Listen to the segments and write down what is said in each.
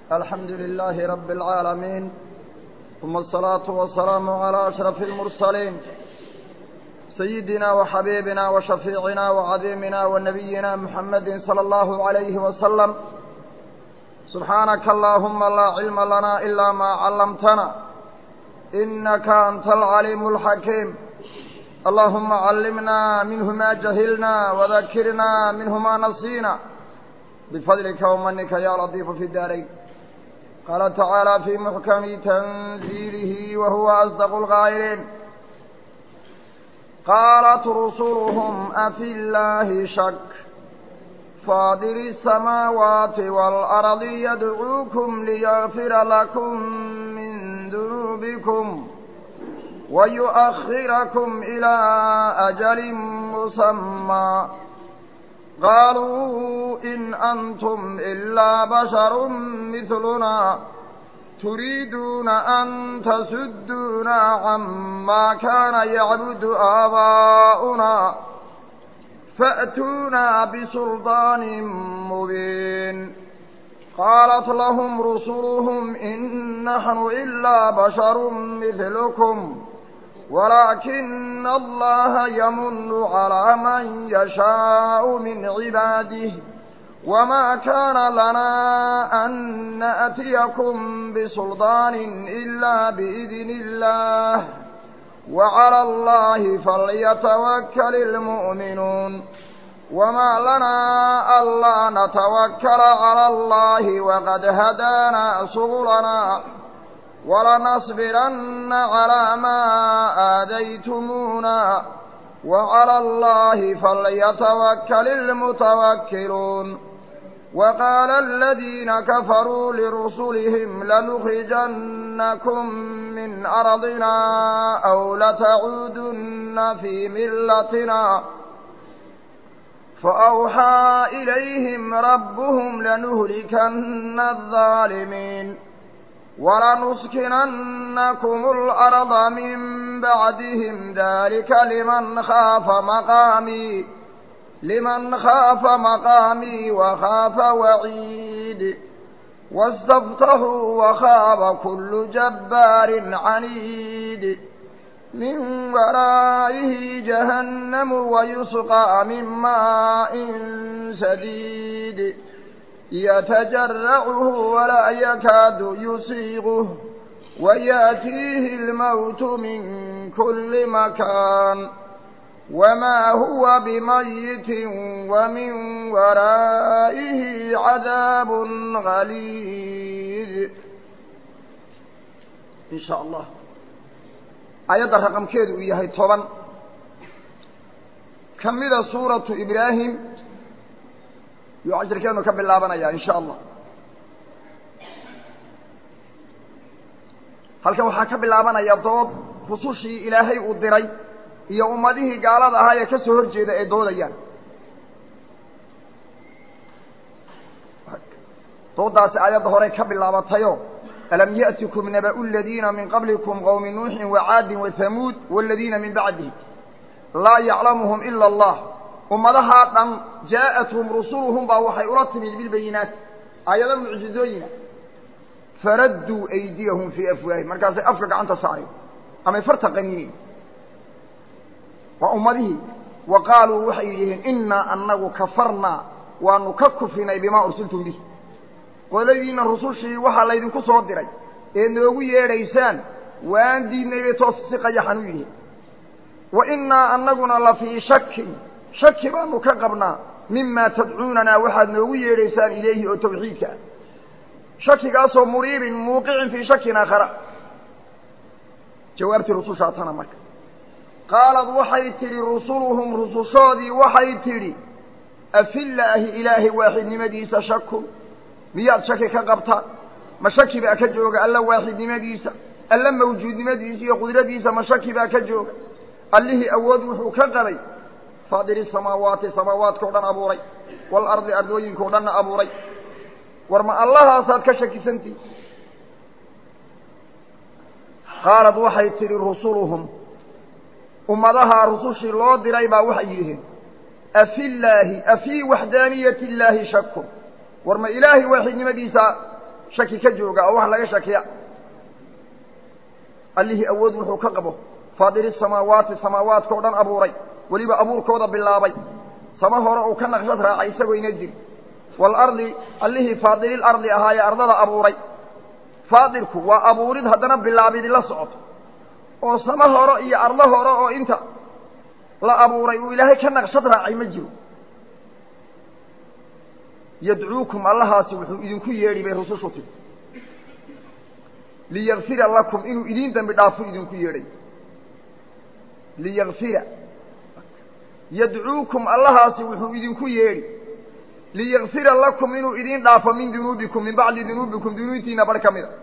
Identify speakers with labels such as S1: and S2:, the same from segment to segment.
S1: الحمد لله رب العالمين ثم الصلاة والسلام على أشرف المرسلين سيدنا وحبيبنا وشفيعنا وعظيمنا ونبينا محمد صلى الله عليه وسلم سبحانك اللهم لا علم لنا إلا ما علمتنا إنك أنت العليم الحكيم اللهم علمنا منه ما جهلنا وذكرنا منه ما نسينا بفضلك ومنك يا لطيف في الدارين قال تعالى في محكم تنزيله وهو أصدق الغائرين قالت رسلهم أفي الله شك فاضل السماوات والأرض يدعوكم ليغفر لكم من ذنوبكم ويؤخركم إلى أجل مسمى قالوا إن أنتم إلا بشر مثلنا تريدون أن تسدونا عما كان يعبد آباؤنا فأتونا بسلطان مبين قالت لهم رسلهم إن نحن إلا بشر مثلكم ولكن الله يمن على من يشاء من عباده وما كان لنا أن نأتيكم بسلطان إلا بإذن الله وعلى الله فليتوكل المؤمنون وما لنا ألا نتوكل على الله وقد هدانا سبلنا ولنصبرن على ما آذيتمونا وعلى الله فليتوكل المتوكلون وقال الذين كفروا لرسلهم لنخرجنكم من أرضنا أو لتعودن في ملتنا فأوحى إليهم ربهم لنهلكن الظالمين ولنسكننكم الأرض من بعدهم ذلك لمن خاف مقامي لمن خاف مقامي وخاف وعيد واستفتحوا وخاب كل جبار عنيد من ورائه جهنم ويسقى من ماء سديد يتجرعه ولا يكاد يسيغه ويأتيه الموت من كل مكان وما هو بميت ومن ورائه عذاب غليظ إن شاء الله آيات الرقم كيدو إياهي طبعا كمدة سورة إبراهيم يعجركينو كباللابنا إن شاء الله halkan waxaa ka bilaabanaya dood rusushii ilaahay uu diray iyo ummadihii gaalada ahaa ee ka soo hor jeeda ay doodayaan doodaasi aayadda horey ka bilaabatayo alam ya'tikum naba'u aladiina min qablikum qowmi nuuxin wacaadin wathamuud waaladiina min bacdihim laa yaclamuhum ila allah ummadahaa dhan jaa'athum rusuluhum baa waxay ula timid bilbayinaat aayado mucjizooyina faradduu aydiyahum fii afwaahim markaasay afka gacanta saareen amay farta qaniineen waa ummadihii wa qaaluu waxay yidhaheen innaa annagu kafarnaa waanu ka kufrinay bimaa ursiltum bih qoladiinna rusushii waxaa laydinku soo diray ee noogu yeedhaysaan waan diidnay bay toos si qayaxan u yidhiheen wa innaa annaguna la fii shakin shaki baanu ka qabnaa mimaa tadcuunanaa waxaad noogu yeedhaysaan ilayhi oo tawxiidka ah shakigaasoo muriibin muuqicin fii shakin aakhara jawaabtii rusushaa tana marka qaalad waxay tidhi rusuluhum rusushoodii waxay tidhi afillaahi ilaahay waaxidnimadiisa shakun miyaad shaki ka qabtaan ma shaki baa ka jooga alla waaxidnimadiisa alla mawjuudnimadiisa iyo qudradiisa ma shaki baa ka jooga allihii awood wuxuu ka qabay faadiri samaawaati samaawaadkao dhan abuuray waalardi ardooyinkao dhanna abuuray war ma allahaasaad ka shakisantihi qaalad waxay tidhi rusuluhum ummadahaa rusushii loo diray baa waxay yidhaheen afillaahi afii waxdaaniyati illaahi shakun war ma ilaahay waaxidnimadiisa shaki ka jooga oo wax laga shakiya allihii awood wuxuu ka qabo faadiri samaawaati samaawaadka o dhan abuuray weliba abuurkooda bilaabay sama hore uu ka naqshad raacay isagoo ina jiri waalardi allihii faadililardi ahaayee ardada abuuray faadirku waa abuurid haddana bilaabidi la socoto oo sama hore iyo ardo hore oo inta la abuuray uu ilaahay ka naqshad raacay ma jiro yadcuukum allahaasi wuxuu idinku yeedhi bay rusushu tiri liyakfira lakum inuu idiin dembi dhaafo idinku yeedhay liyakfira yadcuukum allahaasi wuxuu idinku yeedhi liyakfira lakum inuu idiin dhaafo min dunuubikum min bacdi dunuubikum dunuubtiina bar ka mida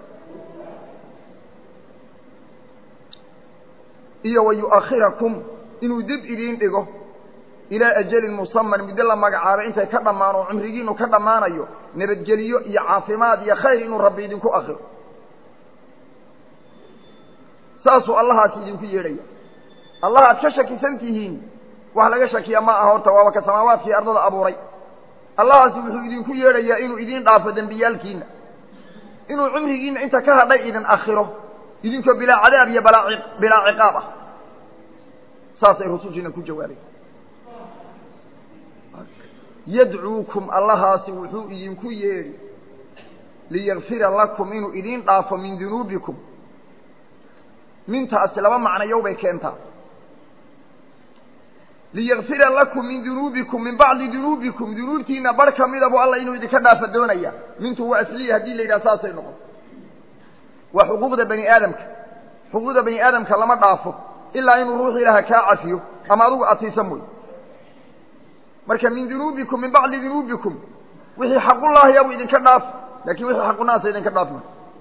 S1: iyo wa yu'akhirakum inuu dib idiin dhigo ilaa ajalin musaman muddo la magacaabay intay ka dhammaan oo cumrigiinu ka dhammaanayo nabadgeliyo iyo caafimaad iyo khayr inuu rabbi idinku akhiro saasuu allahaasi idinku yeedhaya allahaad ka shakisan tihiin wax laga shakiya ma aha horta waaba ka samaawaadkii ardada abuuray allahaasi wuxuu idinku yeedhayaa inuu idiin dhaafo dembiyaalkiina inuu cumrigiina inta ka hadhay idin akhiro idinkoo bilaa cadaab iyo balaa bilaa ciqaab ah saasay rusushiina ku jawaabay yadcuukum allahaasi wuxuu idinku yeedhi liyakfira lakum inuu idiin dhaafo min dunuubikum mintaasi laba macnayow bay keentaa liyakfira lakum min dunuubikum min bacdi dunuubikum dunuubtiina bar ka mida bu alla inuu idinka dhaafa doonaya mintu waa asliya haddii la yidhaha saasay noqon waa xuquuqda bani aadamka xuquuqda bani aadamka lama dhaafo ilaa inuu ruux ilaaha kaa cafiyo ama adugu adsiisa mooy marka min dunuubikum min bacdi dunuubikum wixii xaqullaahi abuu idinka dhaaf lakin wixii xaqunaasa idinka dhaafma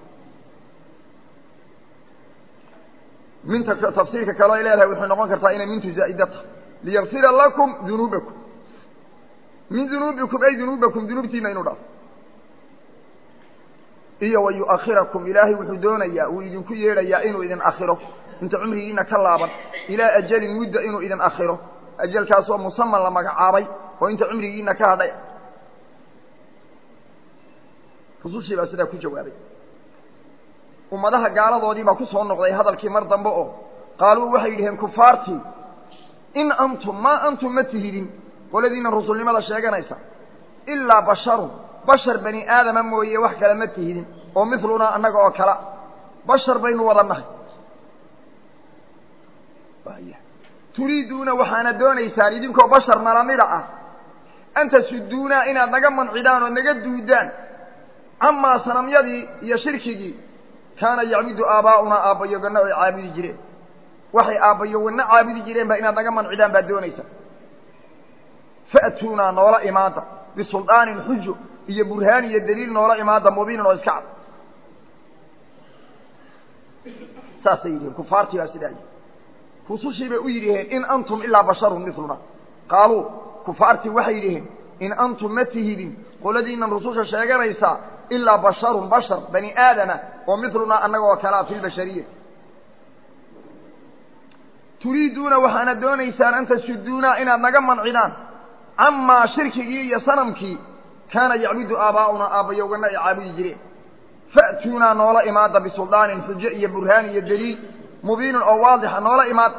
S1: minta tafsiirka kaleo ay leedahay waxay noqon kartaa inay mintu zaa'ida tahay liyakfira lakum dunuubakum min dunuubikum ay dunuubakum dunuubtiina inuu dhaafo iyo wa yu'akhirakum ilaahay wuxuu doonayaa uu idinku yeedhayaa inuu idin akhiro inta cumrigiina ka laaban ilaa ajalin mudda inuu idin akhiro ajalkaasoo musaman la magacaabay oo inta cumrigiina ka hadhay rusushii baa sidaa ku jawaabay ummadaha gaaladoodii baa ku soo noqday hadalkii mar dambe oo qaaluu waxay yidhaheen kufaartii in antum maa antum ma tihidin qoladiina rusulnimada sheeganaysa ilaa basharun bashar bani aadama mooye wax kale ma tihidin oo milunaa annaga oo kala bashar baynu wada nahay turiiduuna waxaana doonaysaan idinkoo bashar nalamida ah an tasuduunaa inaad naga mancidaan oo naga duudaan camaa sanamyadii iyo shirkigii kaana yacbudu aabaa'unaa aabbayoganna oy caabudi jireen waxay aabbayowanna caabudi jireen ba inaad naga mancidaan baad doonaysaa fa'tuunaa noola imaada bisuldaanin xujo iyo burhaan iyo daliil noola imaada mubiinin oo iska cad saasay yidhiheen kufaartii baa sidaa yidhi rusushii bay u yidhaheen in antum ilaa basharun miluna qaaluu kufaartii waxay yidhaheen in antum ma tihidin qoladiinan rususha sheeganaysaa ilaa basharun bashar bani aadama oo milunaa annaga oo kalea fi lbashariyati turiiduuna waxaana doonaysaan an tasuduunaa inaad naga mancidaan camaa shirkigii iyo sanamkii kaana yacbudu aabaa'unaa aabbayowganna ay caabudi jireen fa'tuunaa noola imaada bisuldaanin xujo iyo burhaan iyo daliil mubiinin oo waadixa noola imaada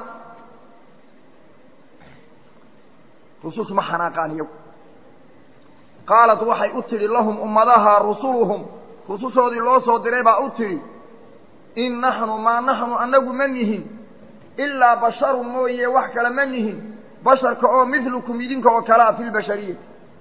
S1: rusus ma xanaaqaan iyagu qaalat waxay u tidhi lahum ummadaha rusuluhum rusushoodii loo soo diray baa u tidhi in naxnu maa naxnu annagu ma nihin ilaa basharun mooye wax kale ma nihin basharka oo midlukum idinka oo kalea fi lbashariyati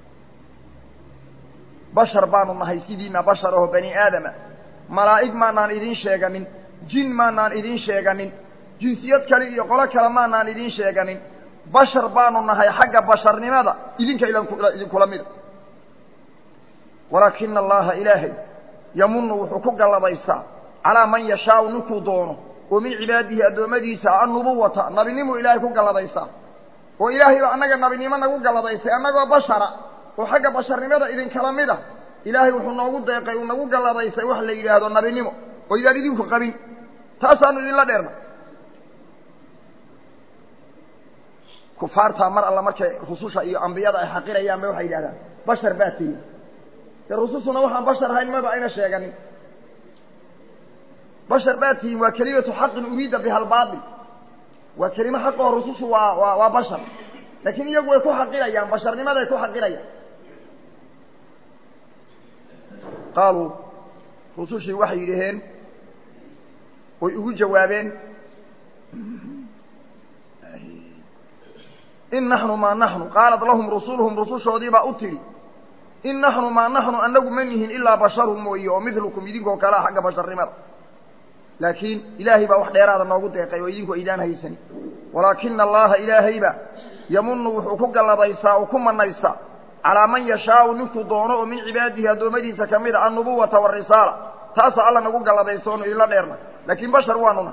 S1: bashar baanu nahay sidiina bashar oo bani aadama malaa'ig maanaan idiin sheeganin jin maanaan idiin sheeganin jinsiyad kale iyo qolo kale maanaan idiin sheeganin bashar baanu nahay xagga basharnimada idinka idinkula mida walaakina allaha ilaahay yamunu wuxuu ku galladaystaa calaa man yashaau ninkuu doono oo min cibaadihi addoommadiisa annubuwata nabinimu ilaahay ku galladaystaa oo ilaahay baa annaga nabinimo nagu galladaystay annagoo bashara oo xagga basharnimada idinkala mid a ilaahay wuxuu noogu deeqay uu nagu galladaystay wax la yidhaahdo nabinimo oo idaan idinku qabin taasaanu idinla dheerna kufaartaa mar alla markay rususha iyo ambiyada ay xaqirayaan ba waxay yidhahdaan bashar baa tihi dee rusushuna waxaan bashar ahayn maba ayna sheeganin bashar baa tihiin waa kelimatu xaqin uriida biha albaatil waa kelimo xaq oo rusushu waa waa waa bashar laakiin iyagu way ku xaqirayaan basharnimaday ku xaqirayaan qaaluu rusushii waxay yidhaheen way ugu jawaabeen in naxnu maa naxnu qaalat lahum rusuluhum rusushoodii baa u tidhi in naxnu maa naxnu annagu ma nihin ilaa basharun mooye oo midlukum idinkoo kalea xagga basharnimada laakiin ilaahay baa wax dheeraada noogu deeqay oo idinku aydaan haysanin walaakina allaha ilaahayba yamunu wuxuu ku gallabaysaa oo ku manaystaa calaa man yashaau ninkuu doono oo min cibaadihi addoommadiisa ka mid a annubuwata warisaala taasaa alla nagu gallabaysa oonu idinla dheerna laakiin bashar waanuna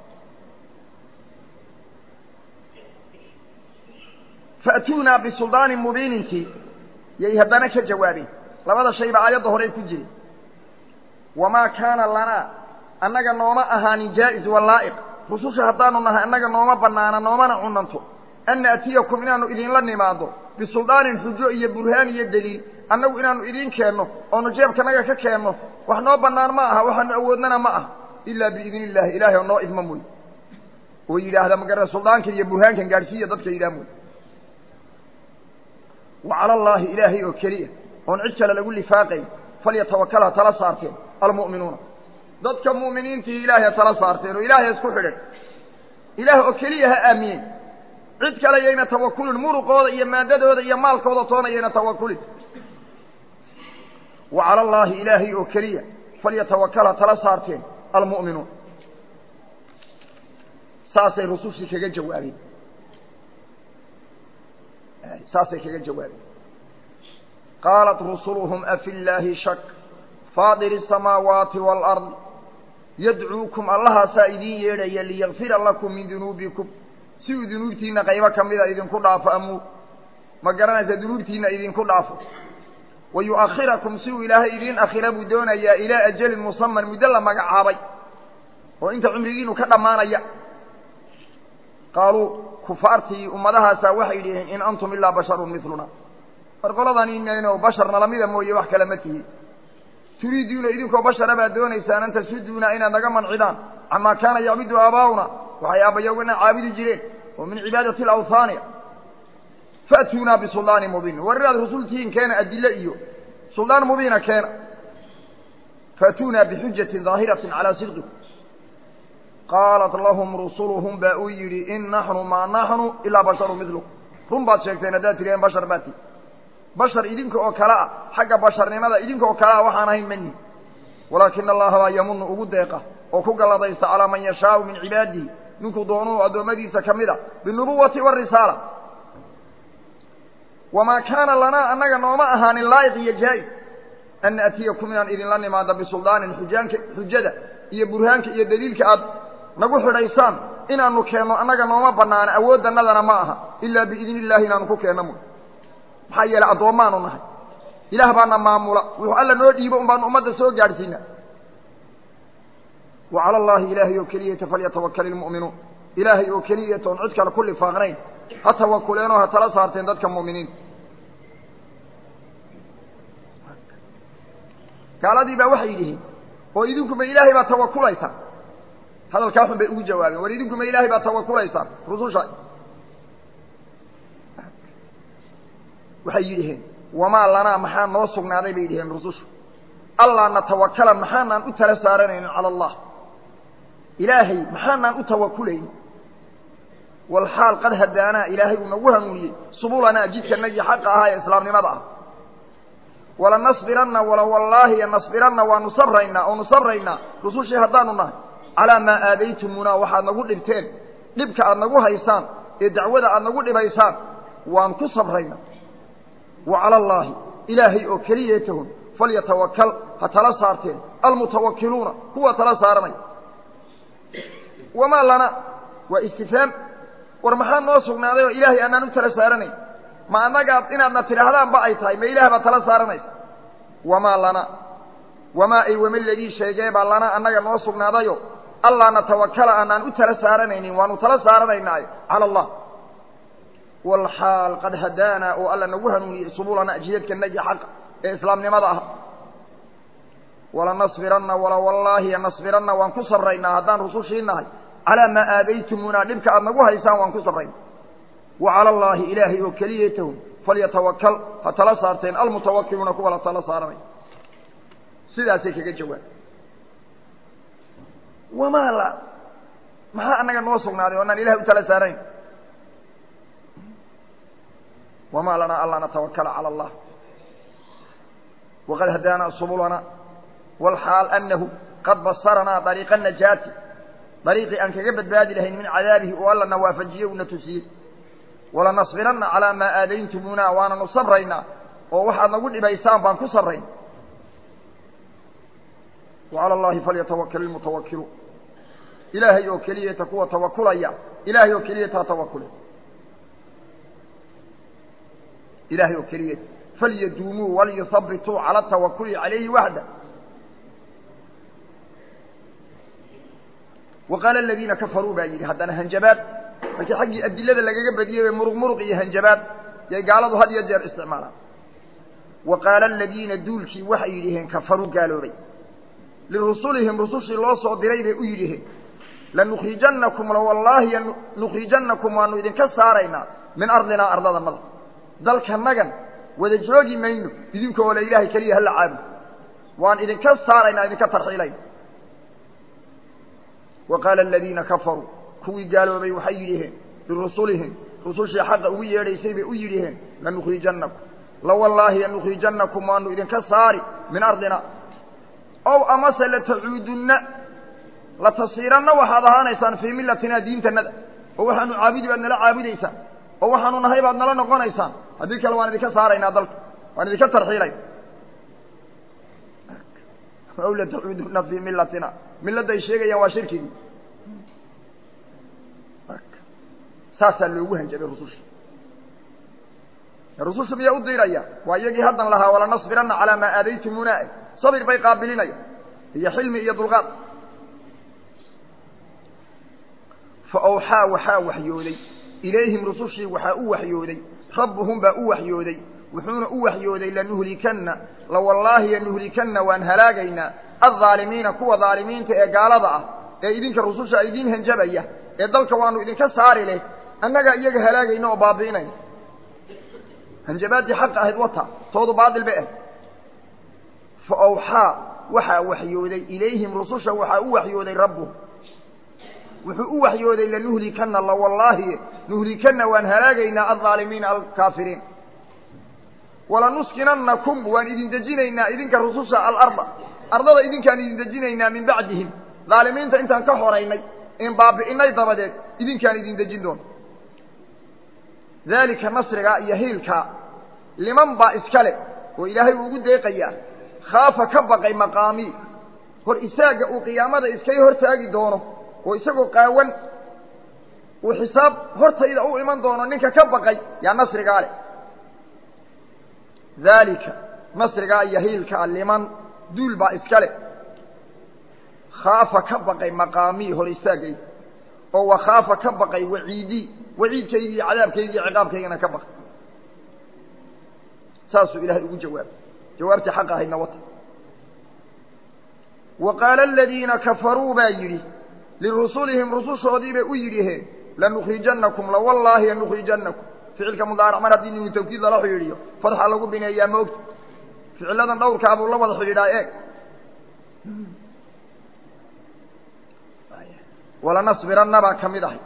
S1: fa'tuunaa bisuldaanin mubiinintii yay haddana ka jawaabeen labada shayba aayadda horey ku jiray wamaa kaana lanaa annaga nooma ahaanin jaa'iz walaa'iq rususha haddaanu nahay annaga nooma bannaana noomana cunanto an naatiyakum inaannu idinla nimaado bisuldaanin xujo iyo burhaan iyo deliil annagu inaannu idiin keenno oonu jeebkanaga ka keenno wax noo bannaan ma aha waxaanu awoodnana ma aha ilaa biidni illaahi ilaahay oo noo idma mooye oo yidhaahda magara suldaankan iyo burhaankan gaadhsiiya dadka yidhaah mooye wa cala allaahi ilaahay oo keliya oon cid kale lagu lifaaqayn falyatawakal ha tala saarteen almu'minuuna dadka mu'miniintii ilaahay ha tala saarteen oo ilaahay isku xidhan ilaah oo keliya ha aamiyeen cid kale yayna tawakulin muruqooda iyo maadadooda iyo maalkooda toona yayna tawakulin wa cala allaahi ilaahay oo keliya falyatawakal ha tala saarteen almu'minuun saasay rusushii kaga jawaabeen saasay kaga jawaabeen qaalat rusuluhum afi llaahi shak faadiri الsamaawaati wاlأrض yadcuukum allahaasaa idiin yeedhaya liyakfira lakum min dunuubikum si uu dunuubtiina qaybo ka mida idinku dhaafo amuu ma garanaysa dunuubtiina idinku dhaafo wa yu'akhirakum si uu ilaahay idiin akhira buu doonayaa ilaa ajalin musaman muddo la magacaabay oo inta cumrigiinu ka dhammaanaya qaaluu kufaartii ummadahaasaa waxay dhiheen in antum ilaa basharun miluna war qoladan inayno basharna lamida mooye wax kale ma tihi turiiduuna idinkoo bashara baad doonaysaan an tasuduuna inaad naga mancidaan camaa kaana yacbudu aabaa'una waxay aabbayowgana caabudi jireen oo min cibaadati alawhaani fa'tuunaa bisuldaanin mubiin war inaad rusultihiin keena adille iyo suldaan mubiina keena fa'tuunaa bixujatin daahiratin calaa sidqikum qaalat lahum rusuluhum baa uu yidhi in naxnu maa naxnu ilaa basharu milukum run baad sheegteen haddaad tiriheen bashar baad tihi bashar idinka oo kale ah xagga basharnimada idinka oo kale ah waxaan ahayn mani walaakina allaha baa yamunu ugu deeqa oo ku galladaysta calaa man yashaau min cibaadihi ninkuu doonuu addoommadiisa ka mid a binubuwati warisaala wamaa kaana lanaa annaga nooma ahaanin laa'iq iyo jaa-is an naatiyakum inaan idinla nimaado bisuldaanin xujaanka xujada iyo burhaanka iyo daliilka aad nagu xidhaysaan inaanu keenno annaga nooma bannaana awooddannadana ma aha ilaa biidni illaahi inaanu ku keenno mooy maxaa yeelay addoommaanu nahay ilaah baana maamula wuxuu alla noo dhiibo un baanu ummadda soo gaadhsiina wa cala allaahi ilaahay oo keliyata falyatawakal ilmu'minuun ilaahay oo keliyata oon cid kale ku lifaaqnayn ha tawakuleenoo ha tala saarteen dadka mu'miniinta gaaladii baa waxay yidhihiin oo idinkuma ilaahay baa tawakulaysaan hadalkaa xun bay ugu jawaabeen war idinkuma ilaahay baa tawakulaysaan rususha waxay yidhaheen wamaa lanaa maxaa noo sugnaaday bay yidhaheen rusushu allaa natawakala maxaanaan u tala saaranaynin cala allah ilaahay maxaanaan u tawakulaynin walxaal qad hadaanaa ilaahay uu nagu hanuuniyey subulanaa jidkanagii xaqa ahaa ee islaamnimada ah walanasbiranna wala wallaahi nasbiranna waanu sabraynaa oonu sabraynaa rusushii haddaanu nahay calaa maa aadaytumuunaa waxaad nagu dhibteen dhibka aad nagu haysaan ee dacwada aad nagu dhibaysaan waan ku sabraynaa wa cala allaahi ilaahay oo keliyeetahun falyatawakal ha tala saarteen almutawakiluuna kuwa tala saaranay wamaa lana waa istifhaam war maxaa noo sugnaaday oo ilaahay aanaan u tala saaranayn ma annagaad inaadna tidhaahdaanba ay tahay ma ilaah baad tala saaranaysa wamaa lana wamaa ay wama ladii sheegee baa lana annaga noo sugnaadayo allaa natawakala aanaan u tala saaranaynin waanu tala saaranaynaayo cala allah walxaal qad hadaanaa oo alla nagu hanuuniyey subulana jidadkanagi xaqa ee islaamnimada ah walanasbiranna wala wallaahi nasbiranna waan ku sabraynaa haddaan rusushii nahay calaa maa aadaytumuunaa dhibka aad nagu haysaan waan ku sabrayna wa cala allaahi ilaahay oo keliyatahum falyatawakal ha tala saarteen almutawakiluuna kuwa la tala saaranay sidaasay kaga jawaab wamaa la maxaa annaga noo sugnaaday o anaan ilahay u tala saarayn wamaa lanaa anlaa natawakala cala allah waqad hadaanaa subulana walxaal anahu qad basaranaa dariiqa najaati dariiqii aan kaga badbaadi lahayn min cadaabihi oo allana waafajiye una tusiyey walanasbiranna calaa maa aadayntumuuna waananu sabraynaa oo waxaad nagu dhibaysaan baan ku sabrayn wacala allahi falyatawakal ilmutawakiluun ilaahay oo keliyata kuwa tawakulaya ilaahay oo keliyata ha tawakule ilaahay oo keliyata falyaduumuu waliyuhabituu cala atawakuli calayhi waxda wa qaala aladiina kafaruu baa yidhi haddana hanjabaad markii xaggii adilada lagaga badiyey bay muruq muruq iyo hanjabaad yay gaaladu had iyo jeer isticmaalaan wa qaala aladiina duulkii waxay yidhiheen kafaruu gaaloobay lirusulihim rusushii loo soo diray bay u yidhiheen lanukhrijannakum lawallaahi nukhrijannakum waanu idinka saaraynaa min ardinaa ardadanada dalkanagan wada joogi mayno idinkoo le ilaahay keliya hala caabud waan idinka saaraynaa idinka tarxiilayna wa qaala aladiina kafaruu kuwii gaaloobay waxay yidhiheen lirusulihim rusushii xaqa ugu yeedhaysay bay u yidhiheen lanukhrijannakum lawallaahi lanukhrijannakum waanu idinka saari min ardina ow amase latacuudunna latasiiranna waxaad ahaanaysaan fii millatinaa diintanada oo waxaanu caabudi baad nala caabudaysaan oo waxaanu nahay baad nala noqonaysaan haddii kale waan idinka saaraynaa dalka waan idinka tarxiilayna ow latacuudunna fii millatina milladday sheegayaan waa shirkigii saasaa loogu hanjabay rususha rususha miyaa u diiraya waa iyagii haddan lahaa walanasbiranna calaa maa aadaytumuuna sabir bay qaabilinaya iyo xilmi iyo dulqaad fa awxaa waxaa waxyooday ilayhim rusushii waxaa u waxyooday rabbuhum baa u waxyooday wuxuuna u waxyooday lanuhlikanna lawallaahi lanuhlikanna waan halaagaynaa aldaalimiina kuwa daalimiinta ee gaalada ah ee idinka rususha idiin hanjabaya ee dalka waanu idinka saari leh annagaa iyaga halaagayna oo baabi'inayna hanjabaaddii xaqa ahayd wata toodu baadil bay ahayd fa awxaa waxaa waxyooday ilayhim rususha waxaa u waxyooday rabbuhum wuxuu u waxyooday lanuhlikanna lawallaahi nuhlikanna waan halaagaynaa aldaalimiina alkaafiriin walanuskinannakum waan idin dejinaynaa idinka rususha alarda ardada idinkaan idin dejinaynaa min bacdihim daalimiinta intaan ka horaynay in baabi'inay dabadeed idinkaan idin dejin doono daalika nasrigaa iyo hiilkaa liman baa iska le oo ilaahay uu ugu deeqayaa khaafa ka baqay maqaamii hor isaagga uu qiyaamada iskay hortaagi doono oo isagoo qaawan uu xisaab hortayda u iman doono ninka ka baqay yaa nasrigaa leh daalika nasrigaa iyo hiilkaa liman duul baa iska leh khaafa ka baqay maqaamii hor istaagayda oo wa khaafa ka baqay waciidii waciidkaygii iyo cadaabkaygii iyo ciqaabkaygana ka baqay saasuu ilaahay ugu jawaabay jawaabtii xaqa ahaydna wata wa qaala aladiina kafaruu baa yidhi lirusulihim rusushoodii bay u yidhiheen lanukhrijannakum lawallaahi lanukhrijannakum ficilka mudaarac mar haddii ninu tawkiid lala xidhiidhiyo fadxa lagu bineeyaa ma ogta ficiladan dhowrkaa buu la wada xidhiidhaa eeg walanasbiranna baa ka mid ahay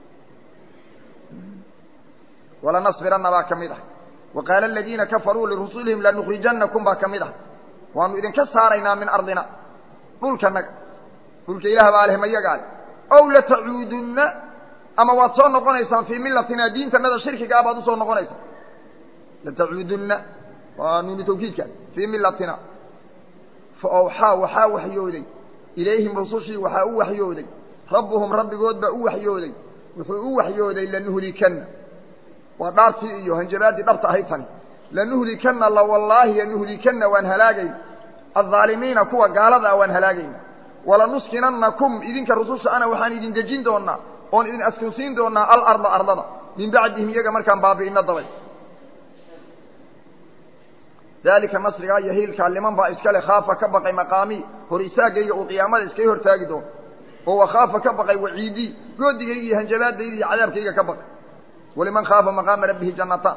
S1: walanasbiranna baa ka mid ahay wa qaala aladiina kafaruu lirusulihim lanukhrijannakum baa ka mid ahay waanu idinka saaraynaa min ardina dhulkanaga dhulka ilaah baa leh mayagaa leh ow latacuudunna ama waad soo noqonaysaan fii millatina diintanada shirkigaa baad usoo noqonaysaan latacuudunna waa nuunu tawkiidkaas fii millatina fa awxaa waxaa waxyooday ilayhim rusushii waxaa u waxyooday rabbuhum rabbigood baa u waxyooday wuxuu u waxyooday lanuhlikanna waa dhaartii iyo hanjabaaddii dhabta ahayd tani lanuhlikanna lawallaahi lanuhlikanna waan halaagayna aldaalimiina kuwa gaalada ah waan halaagayna walanuskinannakum idinka rususha ana waxaan idin dejin doonaa oon idin askunsiin doonaa alarda ardada min bacdihim iyaga markaan baabi'ino dabay daalika nasrigaa iyo hiilkaa liman baa iskale khaafa ka baqay maqaamii hor isaagayga uu qiyaamada iskaga hortaagi doono oo wakhaafa ka baqay waciidii goodigayga iyo hanjabaadayda iyo cadaabkayga ka baqay waliman khaafa maqaama rabbihi jannataan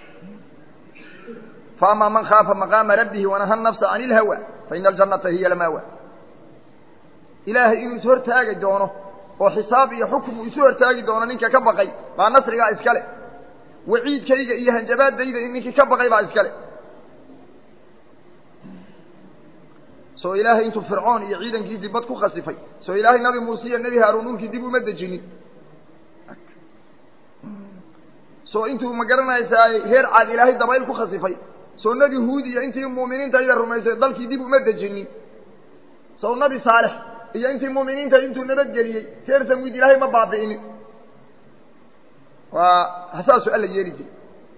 S1: faamaa man khaafa maqaama rabbihi wanaha nafsa can ilhawa faina aljannata hiya lamaawa ilaahay inuu is hortaagi doono oo xisaab iyo xukum uu isu hortaagi doono ninka ka baqay baa nasrigaa iskale waciidkayga iyo hanjabaadayda ninkii ka baqay baa iskale soo ilaahay intuu fircoon iyo ciidankiisii bad ku khasifay soo ilaahay nabi muuse iyo nebi haaruun dhulkii dib uma dejinin soo intuu ma garanaysaay reer caad ilaahay dabayl ku khasifay soo nebi huud iyo intii mu'miniintayda rumaysay dalkii dib uma dejinin sow nabi saalex iyo intii mu'miniinta intuu nabadgeliyey reer samwiid ilaahay ma baabi'inin waa hasaasu alla yeeli jiray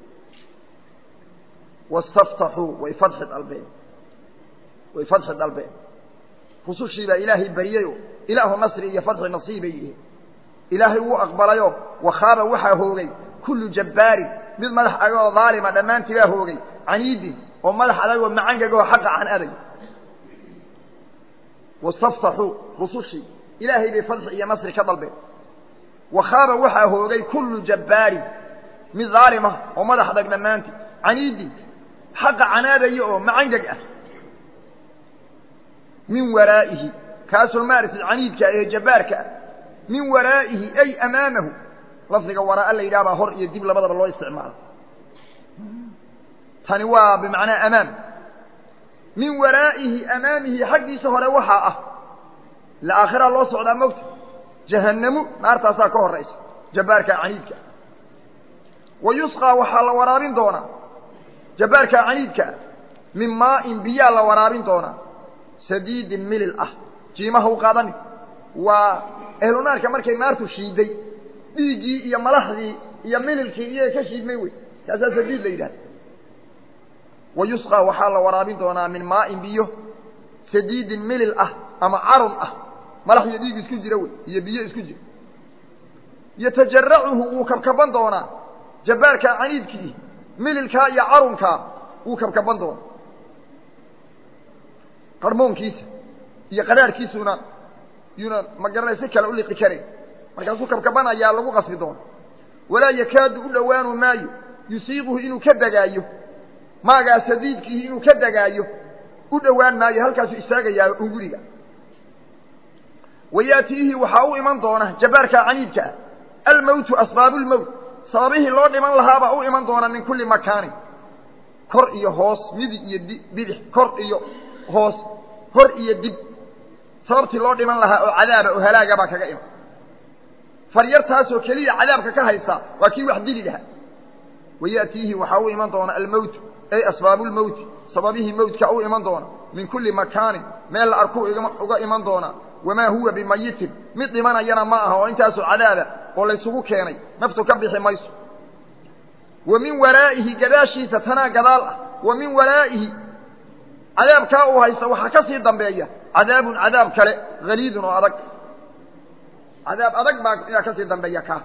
S1: wastaftaxuu way fadxi dalbeen way fadxi dalbeen rusushii baa ilaahay baryayoo ilaahu nasri iyo fadxi nasiibay yihiin ilaahay wuu aqbalayo wakhaaba waxaa hoogay kullu jabbaarin mid madax agoo daalima dhammaantii baa hoogay caniidin oo madax adagoo macangagoo xaqa can adag wastaftaxuu rusushii ilaahay bay fadxi iyo nasri ka dalbeen wakhaaba waxaa hoogay kullu jabbaarin mid daalima oo madax adag dhammaantii caniidin xaqa canaadaya oo macangag ah min waraa'ihi kaasoo maaragtay caniidka ee jabbaarka ah min waraa'ihi ay amaamahu lafdiga waraa la yidhaha baa hor iyo dib labadaba loo isticmaalo tani waa bimacnaa amaam min waraa'ihi amaamihi xaggiisa hore waxaa ah ila aakhiraa loo socdaa mogta jahannamu naartaasaa ka horaysa jabbaarka caniidka wa yusqaa waxaa la waraabin doonaa jabbaarka caniidkaa min maa'in biyaa la waraabin doonaa sadiidin milil ah jiimaha u qaadani waa ehlunaarka markay naartu shiiday dhiiggii iyo malaxdii iyo mililkii iyaga ka shiidmay wey kaasaa sadiid la yidhahda wa yusqaa waxaa la waraabin doonaa min maa'in biyo sadiidin milil ah ama carun ah malax iyo dhiig isku jira wey iyo biyo isku jira yatajaracuhu wuu kabkaban doonaa jabbaarkaa caniidkii mililkaa iyo carunkaa wuu kabkaban doonaa qarmoonkiisa iyo qadhaarhkiisuna yuuna ma garanay si kale u liqi karayn markaasuu kabkabanayaa lagu qasbi doona walaa yakaadu u dhowaanu maayo yusiiquhu inuu ka degaayo maagaa sadiidkiihi inuu ka degaayo u dhowaan maayo halkaasuu istaagayaa unguriga wayaatiihi waxaa u iman doona jabbaarkaa caniidka ah almowtu asbaabulmowt sababihii loo dhiman lahaabaa u iman doona min kulli makaanin kor iyo hoos midig iyo di bidix kor iyo hoos hor iyo dib sababtii loo dhiman lahaa oo cadaaba oo halaaga baa kaga iman faryartaasoo keliya cadaabka ka haysa waa kii wax dili lahaa wayaatiihi waxaa u iman doona almowtu ay asbaabulmowti sababihii mowtka u iman doona min kulli makaanin meel la arkuu uga iman doonaa wamaa huwa bimayitin mid dhimanayana ma aha oo intaasoo cadaaba oo laysugu keenay naftu ka bixi mayso wa min waraa'ihi gadaashiisa tanaa gadaal ah wa min waraa'ihi cadaabkaa uu haysta waxaa ka sii dambeeya cadaabun cadaab kale haliidun oo adag cadaab adag baa ayaa ka sii dambeeya kaa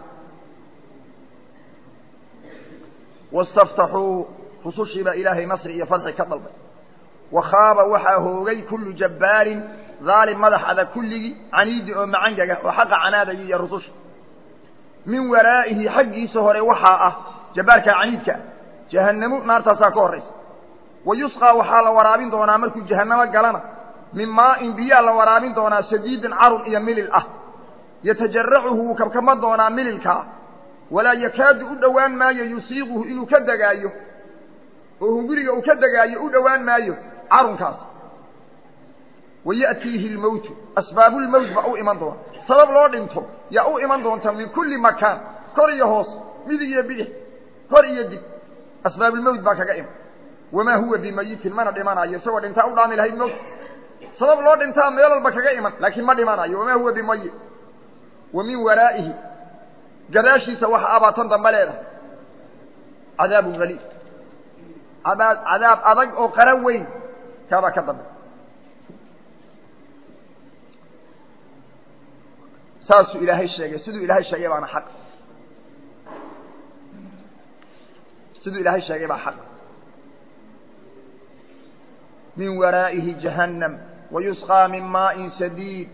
S1: wastaftaxuu rusushii baa ilaahay nasri iyo fadxi ka dalbay wa khaaba waxaa hoogay kullu jabbaarin daalim madax adag kulligii caniidi oo macangaga oo xaqa canaadaya iyo rususha min waraa'ihi xaggiisa hore waxaa ah jabbaarkaa caniidka ah jahannamu naartaasaa ka horraysa wa yusqaa waxaa la waraabin doonaa markuu jahannamo galana min maa'in biyaa la waraabin doonaa sadiidin carun iyo milil ah yatajaracuhu wuu kabkaban doonaa mililkaa walaa yakaadu u dhowaan maayo yusiiquhu inuu ka degaayo oo hunguriga uu ka degaayo u dhowaan maayo carunkaas wa ya'tiihi lmowtu asbaabulmowt baa u iman doona sabab loo dhinto yaa u iman doonta min kulli makaan kor iyo hoos midig iyo bidix kor iyo dib asbaabulmowt baa kaga iman wamaa huwa bimayitin mana dhimanayo isagoo dhintaa u dhaami lahayd mowt sabab loo dhintaa meel walba kaga iman laakiin ma dhimanayo wamaa huwa bimayit wa min waraa'ihi gadaashiisa waxa abaatan dambe leedahay cadaabun haliid cadaab cadaab adag oo qara weyn kaabaa ka dambe saasuu ilaahay sheegay siduu ilaahay sheegay baana xaq siduu ilaahay sheegay baa xaq min waraa'ihi jahannam wayusqaa min maa'in sadiid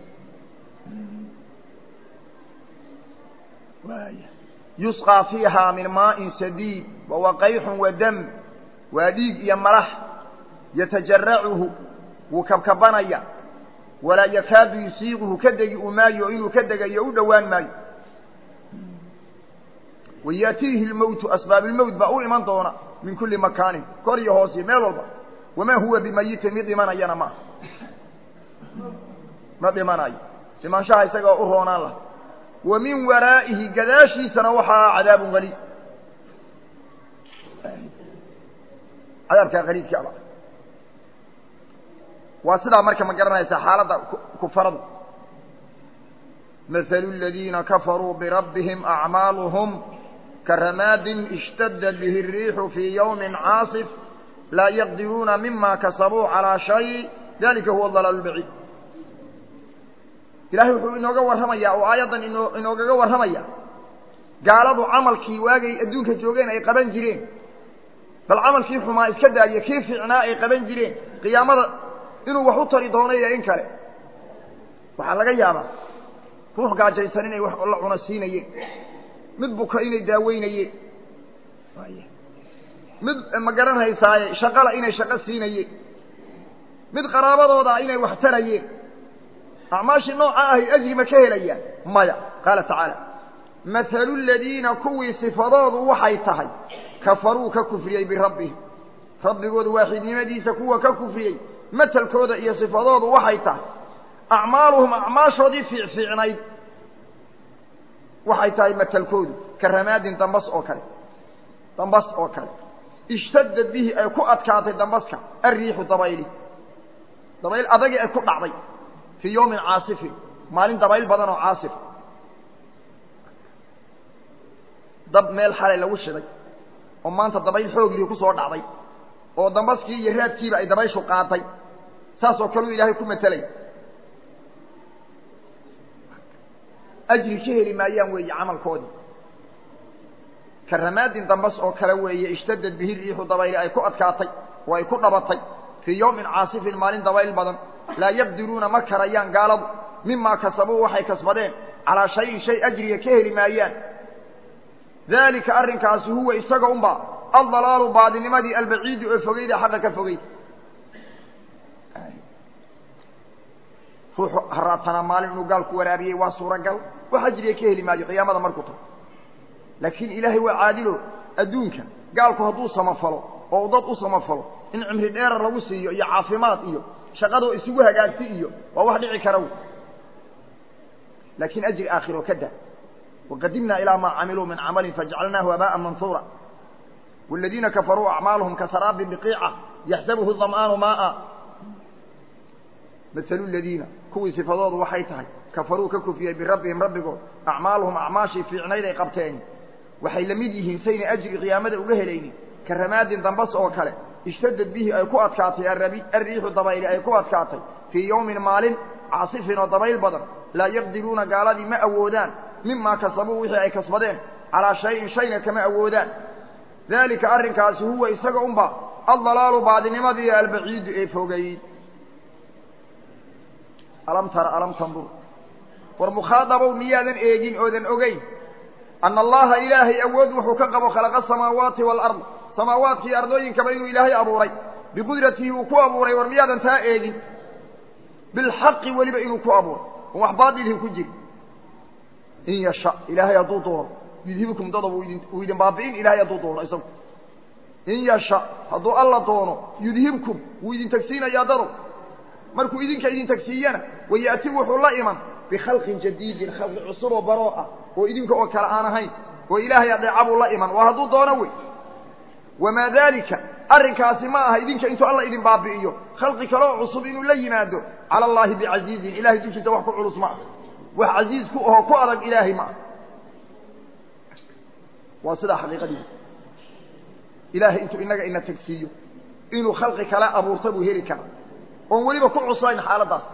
S1: yusqaa fiihaa min maa'in sadiid wahuwa qayxun wa dam waa dhiig iyo malax yatajaracuhu wuu kabkabanaya walaa yakaadu yusiiquhu ka degi u maayo inuu ka degayo u dhowaan maayo wayaatiihi lmowtu asbaabilmowt baa u iman doona min kulli makaanin kor iyo hoos iyo meel walba wamaa huwa bimayitin mid dhimanayana maaha ma dhimanayo dhimaanshaha isagaa u roonaan laha wa min waraa'ihi gadaashiisana waxaa cadaabun qaliib cadaabkaa qaliibkii aba waa sidaa marka ma garanaysaa xaaladda kufaradu mahalu aladiina kafaruu birabbihim acmaaluhum karamaadin ishtadad bihi الriixu fii yawmi caasif laa yaqdiruuna mima kasabuu calىa shay dalika huwa dalaal اbaciid ilahay wuxuu inooga warramayaa oo aayaddan ino inoogaga warramaya gaaladu camalkii waagay adduunka joogeen ay qaban jireen bal camalkii xumaa iska daadiya kii fiicnaa ay qaban jireen qiyaamada inuu wax u tari doono iyo in kale waxaa laga yaabaa ruux gaajaysan inay wax la cuna siinayeen mid buka inay daaweynayeen mid ma garanhaysaaye shaqala inay shaqo siinayeen mid qaraabadooda inay wax tarayeen acmaashii nooca ahay ajri ma ka helayaan maya qaala tacaala mathalu ladiina kuwii sifadoodu waxay tahay kafaruu ka kufriyey birabbihim rabbigooda waaxidnimadiisa kuwa ka kufriyey matelkooda iyo sifadoodu waxay tahay acmaaluhum acmaashoodii fiicfiicnayd waxay tahay matelkoodu ka ramaadin dambas oo kale dambas oo kale ishtadad bihi ay ku adkaatay dambaska alriixu dabayli dabayl adagii ay ku dhacday fii yawmin caasifin maalin dabayl badan oo caasif dab meel xalay lagu shiday oo maanta dabayl xooglii ku soo dhacday oo dambaskii iyo raadkiiba ay dabayshu qaatay saasoo kaleu ilaahay ku matelay ajri ka heli maayaan weeye camalkoodii ka ramaadin dambas oo kale weeye ishtadad bihi riixu dabayli ay ku adkaatay oo ay ku dhabatay fii yawmin caasifin maalin dabayl badan laa yaqdiruuna ma karayaan gaaladu mimaa kasabuu waxay kasbadeen calaa shayin shay ajriga ka heli maayaan daalika arrinkaasi huwa isaga unba aldalaalu baadinimadii albaciidi oo fogeyda xaqa ka fogeyd ruuxu haraatanaa maalin inuu gaalku waraabiyey waa suuragal wax ajriga ka heli maayo qiyaamada markuu tago laakiin ilaahay waa caadilo adduunka gaalku hadduu samafalo oo dad u samafalo in cimri dheera lagu siiyo iyo caafimaad iyo shaqadoo isugu hagaagti iyo waa wax dhici kara laakiin ajri aakhiro ka da waqadimna ilaa maa camiluu min camalin fajacalnaahu habaaءa manhuura wاladiina kafaruu acmaaluhum kasaraabin biqiica yaxsabuhu dam'aanu maaa mahalu ladiina kuwii sifadoodu waxay tahay kafaruu ka kufiyey birabbihim rabbigood acmaaluhum acmaashii fiicnayd ay qabteen waxay la mid yihiin sayna ajri qiyaamada uga helaynin ka ramaadin dambas oo kale ishtadad bihi ay ku adkaatay alriixu dabayli ay ku adkaatay fii yawmin maalin caasifin oo dabayl badan laa yaqdiruuna gaaladii ma awoodaan mimaa kasabuu wixii ay kasbadeen calaa shayin shayna kama awoodaan daalika arrinkaasi huwa isaga unba aldalaalu baadinimadii albaciidu ee fogeyd alam tara alam tandur war mukhaadabow miyaadan eegin oodan ogeyn ana allaha ilaahay awood wuxuu ka qabo khalaqa asamaawaati waalard samaawaadkii ardooyinkaba inuu ilaahay abuuray biqudratihi uu ku abuuray war miyaadan taa eegin bilxaqi weliba inuu ku abuuray on wax baadilhi ku jiri in yasha ilaahay hadduu doono yudhibkum dada wuu idin baabi'in ilahay hadduu doono isagu in yasha hadduu alla doono yudhibkum wuu idin tagsiinayaa dado markuu idinka idin tagsiiyana wayaati wuxuu la iman bikhalqin jadiidin khalqi cusuboo baroo ah oo idinka oo kale aan ahayn oo ilaahay adeeca buu la iman waa hadduu doono wey wamaa daalika arrinkaasi ma aha idinka intuu alla idin baabi'iyo khalqi kale oo cusub inuu la yimaado cala allaahi bicasiizin ilahay dushiisa wax ku culus ma ah wax casiiz ku ahoo ku adag ilaahay ma ah waa sidaa xaqiiqadiisa ilaahay intuu inaga ina tagsiiyo inuu khalqi kale abuurta buu heli karaa oon weliba ku cuslayn xaaladdaas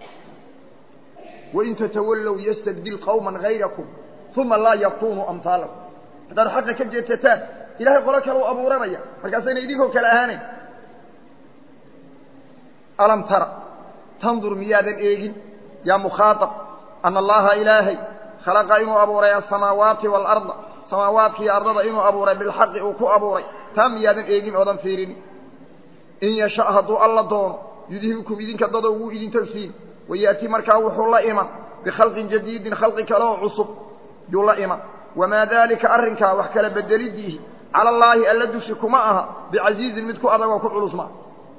S1: wain tatawallow yastabdil qawman hayrakum uma laa yakunuu amhaalakum haddaad xaqa ka jeedsataan ilahay qolo kale u abuuranaya markaasayna idinkoo kale ahaanayn alam tara tandur miyaadan eegin yaa mukhaaطab ana allaha ilaahay khalaqa inuu abuuray asamaawaati waalarda samaawaadkiiyo ardada inuu abuuray bilxaqi uu ku abuuray taa miyaadan eegin oodan fiirin in yasha hadduu alla doono yudhibkum idinka dado wuu idin tagsiin wayaati markaa wuxuu la iman bikhalqin jadiidin khalqi kale oo cusub yuu la iman wamaa daalika arrinkaa wax kala bedelidiihi cala allaahi alla dushi kuma aha bicasiizin mid ku adagoo ku culus ma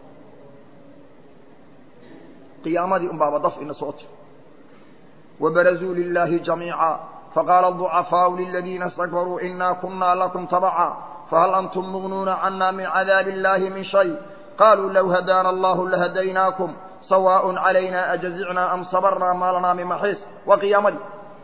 S1: qiyaamadii unbaaba daf ina soo tir wabarazuu lilaahi jamiica faqaala aducafaau liladiina istakbaruu inaa kunaa lakum tabaca fahal antum mugnuuna cana min cadaabi illaahi min shay qaluu low hadaana allahu lahadaynaakum sawaaء calayna ajazicnaa am sabarnaa maa lanaa min maxiis waa qiyaamadii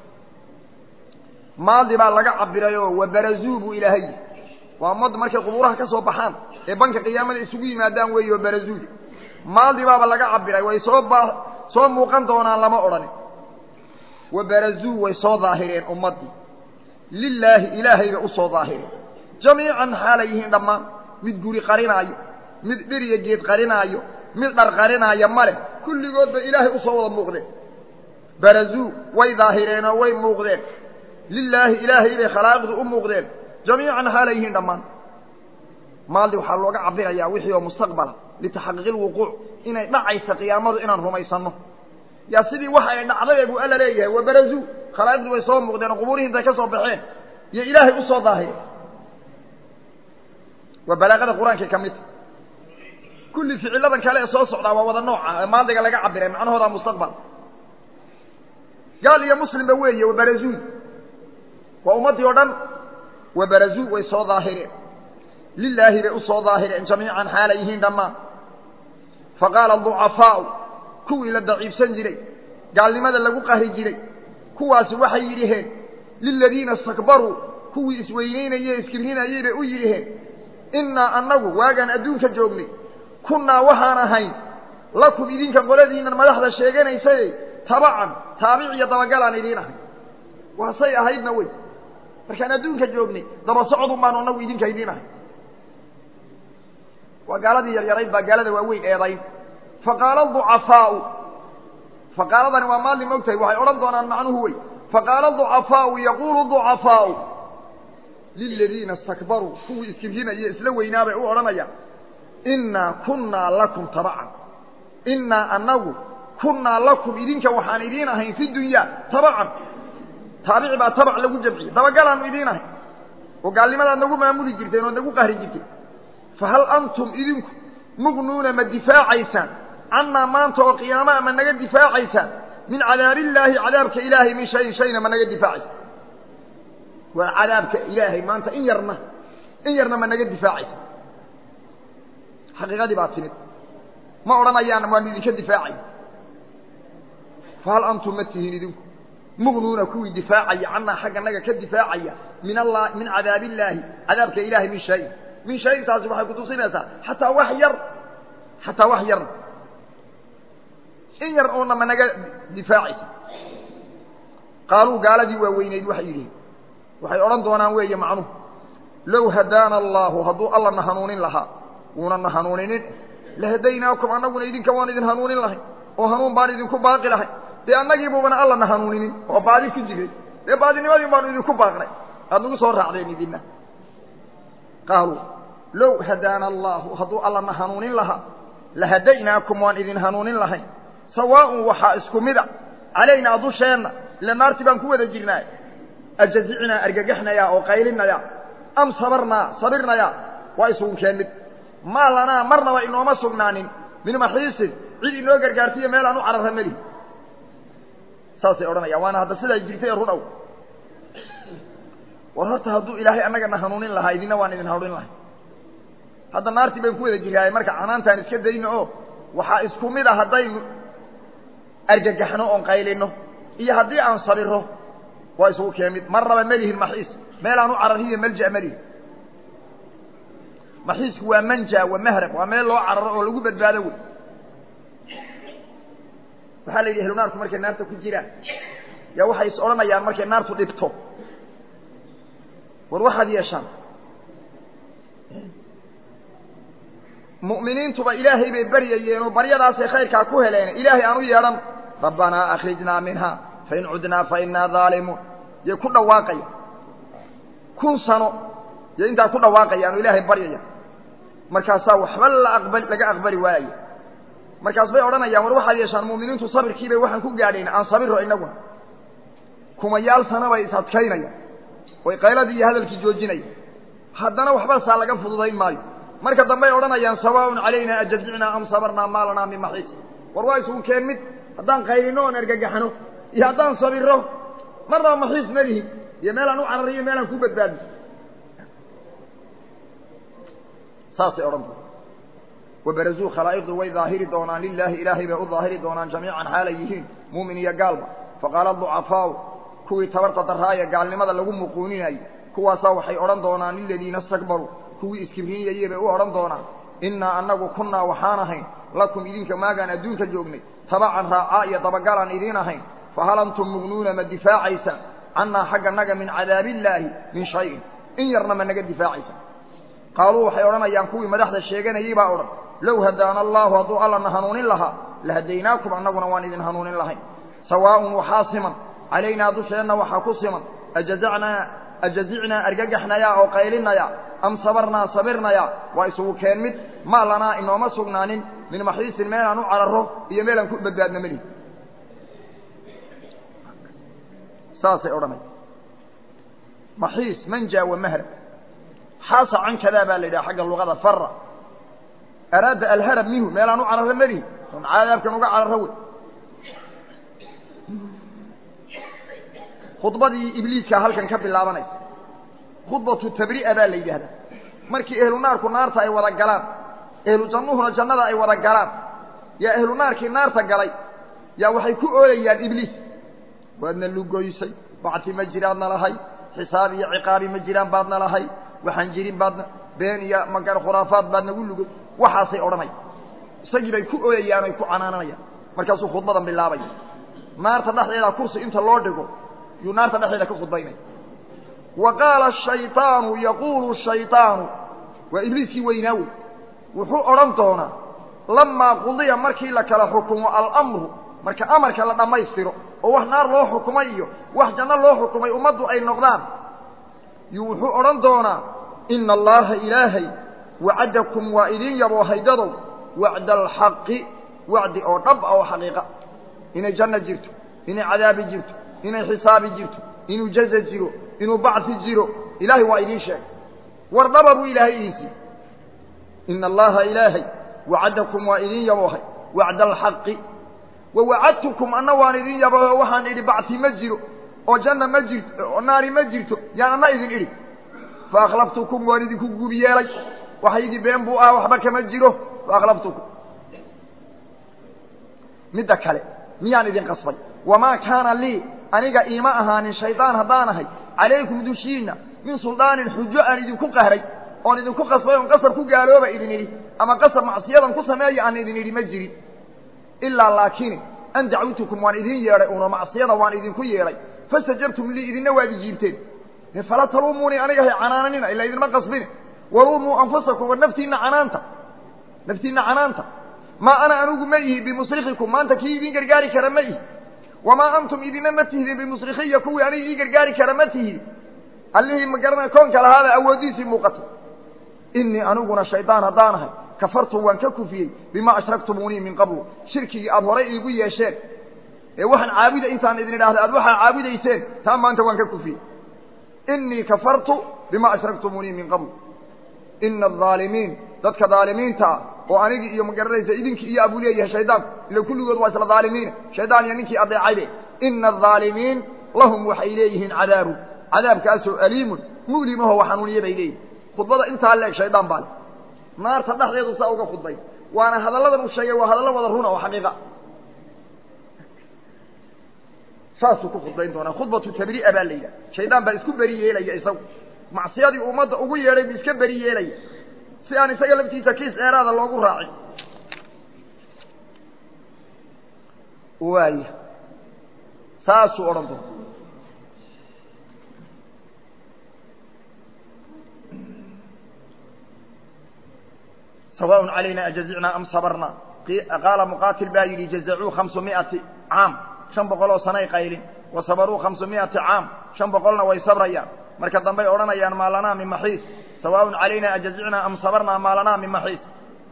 S1: maadi baa laga cabirayoo wabarazuu buu ilaahay yihi waa mad markay qubuuraha ka soo baxaan ee banka qiyaamada isugu yimaadaan weeyo barazuu maadi baaba laga cabiray way soo ba soo muuqan doonaan lama odhanin wabarazuu way soo daahireen ummaddii lilaahi ilaahayba u soo daahireen jamiican xaalay yihiin dhammaan mid guri qarinaayo mid dhiriya geed qarinaayo mid dhar qarinaayo male kulligoodba ilaahay usoo wada muuqdeen barazuu way daahireenoo way muuqdeen lilaahi ilaahay bay khalaa'iqdu u muuqdeen jamiican xaalay yihiin dhammaan maaldi waxaa looga cabirayaa wixii oo mustaqbala litaxaqiiqi lwuquuc inay dhacaysa qiyaamadu inaan rumaysanno yaa sidii waxa ay dhacday buu alla leeyahay wabarazuu khalaa'iqdu way soo muuqdeen oo qubuurihii intay ka soo baxeen iyo ilaahay u soo daahireen waa balaaqada qur-aankay ka midta kulli ficiladan kale ee soo socdaa waa wada nooca ee maaldiga laga cabiray macnahooda mustaqbal gaal iyo muslimba weeye wabarazuu waa ummaddii o dhan wabarazuu way soo daahireen lilaahi bay u soo daahireen jamiican xaalay yihiin dhammaan faqaala ducafaau kuwii la daciifsan jiray gaalnimada lagu qahri jiray kuwaasi waxay yidhiheen liladiina istakbaruu kuwii isweynaynayey iskibrinayey bay u yidhiheen innaa annagu waagaan adduunka joognay kunnaa waxaan ahayn lakum idinka qoladiinnan madaxda sheeganaysay tabacan taabic iyo dabagalaan idiin ahay waasay ahaydna wey markaan adduunka joognay daba socodun baanu annagu idinka idiin ahay waa gaaladii yaryarayd baa gaalada waaweyn eedayn faqaala ducafaau faqaaladani waa maalin mogtahay waxay odhan doonaan macnuhu wey faqaala ducafaau yaquulu ducafaau liladiina istakbaruu kuwii iskibrinaya isla weynaa bay u odhanayaan innaa kunnaa lakum tabacan innaa annagu kunnaa lakum idinka waxaan idiin ahayn fi dunyaa tabacan taabici baa tabac lagu jamciyey dabagalaanu idiin ahayn oo gaalnimadaad nagu maamuli jirteen ood nagu qahri jirteen fahal antum idinku mugnuuna ma difaacaysaan cannaa maanta oo qiyaamaha ma naga difaacaysaan min cadaabillaahi cadaabka ilaahay min shayin shayna ma naga difaacaysaan waa cadaabka ilaahay maanta in yarna in yarna ma naga difaacaysa xaqiiqadii baa timid ma odhanayaan waanu idinka difaacay fahal antum ma tihiin idinku mugnuuna kuwii difaacaya cannaa xagga naga ka difaacaya min alla min cadaabillaahi cadaabka ilaahay min shayin min shayin taasi waxay kutusinaysaa xataa wax yar xataa wax yarna in yar uuna ma naga difaacaysa qaaluu gaaladii waaweyneyd waxay yidhihin waxay odhan doonaan weeye macnuhu low hadaana allaahu hadduu alla na hanuunin lahaa wuuna na hanuuninin lahadaynaakum annaguna idinka waan idin hanuunin lahay oo hanuun baan idinku baaqi lahay dee annagiibuubana alla na hanuuninin oo baadi ku jiray dee baadinimadii baanu idinku baaqnay aad nagu soo raacdeen idinna qaaluu low hadaana allaahu hadduu alla na hanuunin lahaa lahadaynaakum waan idin hanuunin lahayn sawaaun waxaa isku mida calaynaa dusheenna ila naartii baan ku wada jirnaa ajazicnaa argagaxnayaa oo qaylinayaa am sabarnaa sabirnayaa waa isugu keen mid maa lanaa marnaba inooma sugnaanin min maxiisin cid inoo gargaarsiiyo meel aan u cararra melihi saasay odhanayaan waana hadda sidaa jirtay run ow war horta hadduu ilaahay annagana hanuunin lahaa idinna waan idin hanuunin lahay hadda naartii bayn ku wada jiraaye marka canaantaan iska dayno oo waxaa isku mid a haddaynu argagaxno oon qaylino iyo haddii aan sabiro waa isugu keen mid marnaba melihin maxiis meel aan u cararhiyo melja melihin maxiisku waa manja waa mahrab waa meel loo cararo oo lagu badbaado wey waxaa la yidhi ehlu naarku markay naarta ku jiraan yaa waxay is odhanayaan markay naartu dhibto war waxaad yeeshaan mu'miniintuba ilaahay bay baryayeen oo baryadaasay khayrkaa ku heleen ilaahay aan u yeedhan rabbanaa akhrijnaa minha fain cudnaa fa innaa daalimuun yay ku dhawaaqaya kun sano yo intaa ku dhawaaqayaan oo ilaahay baryaya markaasaa waxba la aqbali laga aqbali waaya markaas bay odhanayaan war waxaad yeeshaan mu'miniintu sabirkiibay waxaan ku gaadhayna aan sabiro innaguna kumayaal sana bay is adkaynayaan oy qayladii iyo hadalkii joojinaya haddana waxba saa laga fududayn maayo marka dambey odhanayaan sawaaun calayna ajazicnaa am sabarnaa maa lanaa min maxiis war waa isugu keen mid haddaan qaylino oon ergagaxno iyo haddaan sabiro marnaba maxiis ma lihi iyo meelaan u carariyo meelaan ku badbaadno saasay odhan doon wabarazuu khalaa'iqdu way daahiri doonaan lilaahi ilaahay bay u daahiri doonaan jamiican xaalay yihiin muumin iyo gaalba faqaala ducafaau kuwii tabarta darraaya gaalnimada lagu muquuninayay kuwaasaa waxay odhan doonaan liladiina istakbaruu kuwii iskibriniyayey bay u odhan doonaan innaa annagu kunnaa waxaan ahayn lakum idinka maagaan adduunka joognay tabacan raacaa iyo dabagalaan idiin ahayn fahal antum mugnuuna ma difaacaysaan cannaa xagga naga min cadaabillaahi min shayin in yarna ma naga difaacaysa qaaluu waxay odhanayaan kuwii madaxda sheeganayey baa odhan low hadaana allaahu hadduu allana hanuunin lahaa lahadaynaakum annaguna waan idin hanuunin lahayn sawaaءun waxaa siman calaynaa dusheenna waxaa ku siman ajazacnaa ajazicnaa argagaxnayaa oo qaylinayaa am sabarnaa sabirnayaa waa isugu keen mid maa lanaa inooma sugnaanin min maxiisin meelaan u cararo iyo meelaan ku badbaadna melihi saasay odhanaya maxiis manja wa mahra xaasa can kadaa baa la yidhaha xagga luqada fara araada alharab minhu meelaan u cararo melihi on cadaabkan uga cararo wey khudbadii ibliiska halkan ka bilaabanaysa khudbatu tabri'a baa la yidhaahdaa markii ehlu naarku naarta ay wada galaan ehlu jannuhuna jannada ay wada galaan yaa ehlu naarkii naarta galay yaa waxay ku oolayaan ibliis waadna lugoysay bacti ma jiraadna lahay xisaab iyo ciqaabi ma jiraan baadna lahay waxaan jirin baadna been iyo magar khuraafaad baad nagu lugay waxaasay odhanaya isagii bay ku ooyayaan ay ku canaananayaan markaasuu khudbadan bilaabaya naarta dhexdeeda kursi inta loo dhigo yuu naarta dhexdeeda ka khudbaynaya wa qaala ashayطaanu yaquulu shayطaanu waa ibliiskii weynaa wey wuxuu odhan doonaa lamaa qudiya markii la kala xukumo alamru marka amarka la dhammaystiro oo wax naar loo xukumay iyo wax janno loo xukumay ummaddu ay noqdaan yuu wuxuu odhan doonaa ina allaha ilaahay wacadakum waa idin yaboo haydadow wacda alxaqi wacdi oo dhab ah oo xaqiiqa inay janno jirto inay cadaabi jirto inay xisaabi jirto inuu jaza jiro inuu bacsi jiro ilaahay waa idiin sheegay war dhaba buu ilaahay idin siiyey ina allaha ilaahay wacadakum waa idin yaboohay wacda alxaqi wa wacadtukum anna waan idin yabooho waxaan idhi bacsi ma jiro oo janna ma jirto oo naari ma jirto yaan anna idin idhi fa akhlaftukum waan idinku guub yeelay waxaygii been buu ah waxba kama jiro fa akhlaftukum midda kale miyaan idin qasbay wamaa kaana lii aniga iima ahaanin shaydaan haddaan ahay calaykum dushiinna min suldaanin xujo aan idinku qahray oon idinku qasbay oon qasab ku gaalooba idin idhi ama qasab macsiyadan ku sameeya aan idin idhi ma jirin ilaa laakiin an dacwtukum waan idin yeedhay uuna macsiyada waan idinku yeedhay fastajabtum lii idinna waad ijiibteen fala taluumuunii aniga hay canaananina ila idinma qasbine waluumuu anfusakum war naftiinna canaanta naftiinna canaanta maa ana anugu ma ihi bimusrikikum maanta kii idin gargaari kara ma ihi wamaa antum idina ma tihdin bimusrikiya kuwii aniga ii gargaari kara ma tihidin allihii ma garana koonka lahaada awooddiisii muuqatay inii aniguna shaydaan haddaan ahay kafartu waan ka kufiyey bimaa ashraktumuunii min qablu shirkigii aada horay iigu yeesheen ee waxaan caabuda intaan idin idhaahda aad waxaa caabudayseen taa maanta waan ka kufiyey inii kafartu bimaa ashraktumuunii min qablu ina alظaalimiin dadka dhaalimiinta ah oo anigii iyo ma garanaysa idinkii iyo abuu leeyahay shaydaanku ila kulligood waa isla dhaalimiina shaydaan iyo ninkii adeecaybe ina alظaalimiin lahum waxay leeyihiin cadaabun cadaabkaasoo aliimun mu'limaho xanuuniye bay leeyihin khudbada intaa leeg shaydaan baa le naarta dhexdeedu saa uga khudbay waana hadalladan uu sheegay waa hadallo wada runa oo xaqiiqa saasuu ku khudbayn doonaa khudbatu tabri'a baa la yidhaha shaydaan baa isku beri yeelaya isagu macsiyadii ummadda ugu yeedhay buu iska beri yeelaya si aan isaga laftiisa kiis dheeraada loogu raacin waaya saasuu odhan doona sawaaء calayna ajazicnaa am sabarna qaala muqaatil baa yidhi jazacuu hamsu miati caam shan boqol oo sanay qaylin wa sabaruu hamsu miati caam shan boqolna way sabrayaan marka dambey odhanayaan maa lanaa min maxiis sawaaء calayna ajazicnaa am sabarnaa maa lanaa min maxiis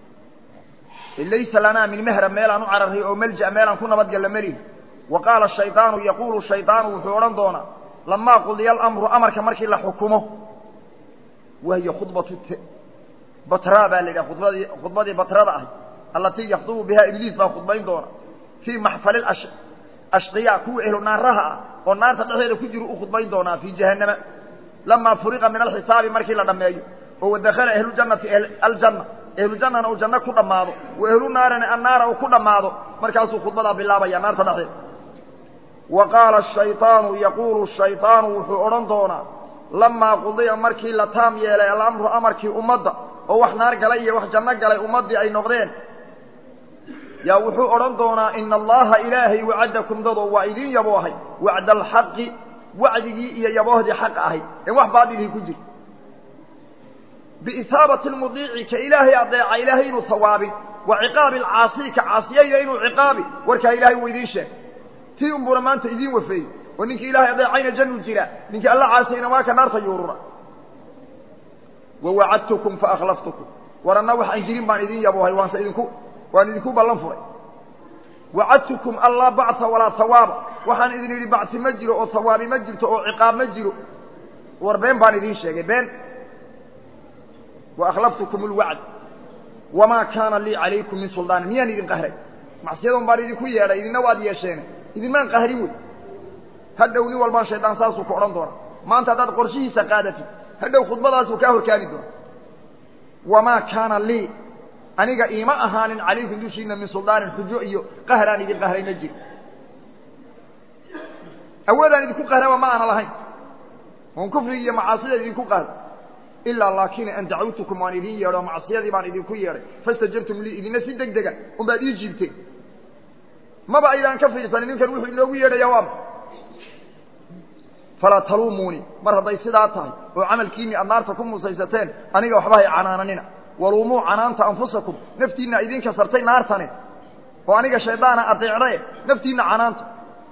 S1: laysa lanaa min mehrab meelaan u cararray oo melja meelaan ku nabadgalla melihi wa qaala shayطaanu yaquulu shayطaanu wuxuu odhan doonaa lamaa qudiya alamru amarka markii la xukumo wahiya khudbatu batra baa la yidhaha khudbadii khudbadii batrada ahay allatii yakdubu bihaa ibliis baa khudbayn doona fii maxfali ashqiya kuwa ehlu naaraha ah oo naarta dhexdeeda ku jiru u khudbayn doonaa fii jahannama lamaa furiqa min alxisaabi markii la dhammeeyo oo wadakhala ahluljannati aljanna ehlujannana uu janno ku dhammaado wa ehlu naarina annaara uu ku dhammaado markaasuu khudbadaa bilaabaya naarta dhexdeeda wa qaala shayطaanu yaquulu shayطaanu wuxuu odhan doonaa lamaa qudiya markii la taam yeelay alamru amarkii ummadda oo wax naar galay iyo wax janno galay ummaddii ay noqdeen yaa wuxuu odhan doonaa ina allaha ilaahay wacadakum dadoo waa idin yaboohay wacda alxaqi wacdigii iyo yaboohdii xaq ahay ee wax baadilihii ku jir biisaabati lmudiici ka ilaahay adeeca ilaahay inuu tawaabin wa ciqaabi alcaasii ka caasiyaya inuu ciqaabi warkaa ilahay uu idiin sheeg tii unbuuna maanta idiin wafeeyey oo ninkii ilahay adeecayna jannu jira ninkii alla caasiyayna waa ka naarta yuurura wawacadtukum faakhlaftukum war anna waxaan jirin baan idin yaboohay waanse idinku waan idinku ballan furay wacadtukum allaa bacta walaa hawaaba waxaan idin yidhi bacti ma jiro oo hawaabi ma jirto oo ciqaab ma jiro war been baan idiin sheegay been waakhlaftukum alwacd wamaa kaana lii calaykum min suldaan miyaan idin qahray macsiyadoon baan idinku yeedhay idinna waad yeesheen idinmaan qahrin wey hadhow nin walbaan shaydaan saasuu ku odhan doona maanta haddaad qorshihiisa qaadatid hadhow khudbadaasuu kaa horkaani doona wamaa kaana lii aniga iima ahaanin calaykum dushiina min suldaanin xujo iyo qahraan idin qahray ma jiro awoodaan idinku qahraba ma aana lahayn oon kufrigi iyo macaasida idinku qahro ilaa laakina an dacawtukum waan idin yeedho macsiyadii baan idinku yeedhay fastajabtum lii idina si deg dega unbaad ii jiibteen maba aydaan ka fiirsanin ninkan wuxuu inoogu yeedhaya waama falaa taluumuunii mar hadday sidaa tahay oo camalkiinii aad naarta ku musaysateen aniga waxba hay canaananina waluumuu canaanta anfusakum naftiinna idinka sartay naartane oo aniga shaydaana adeecdae naftiinna canaanta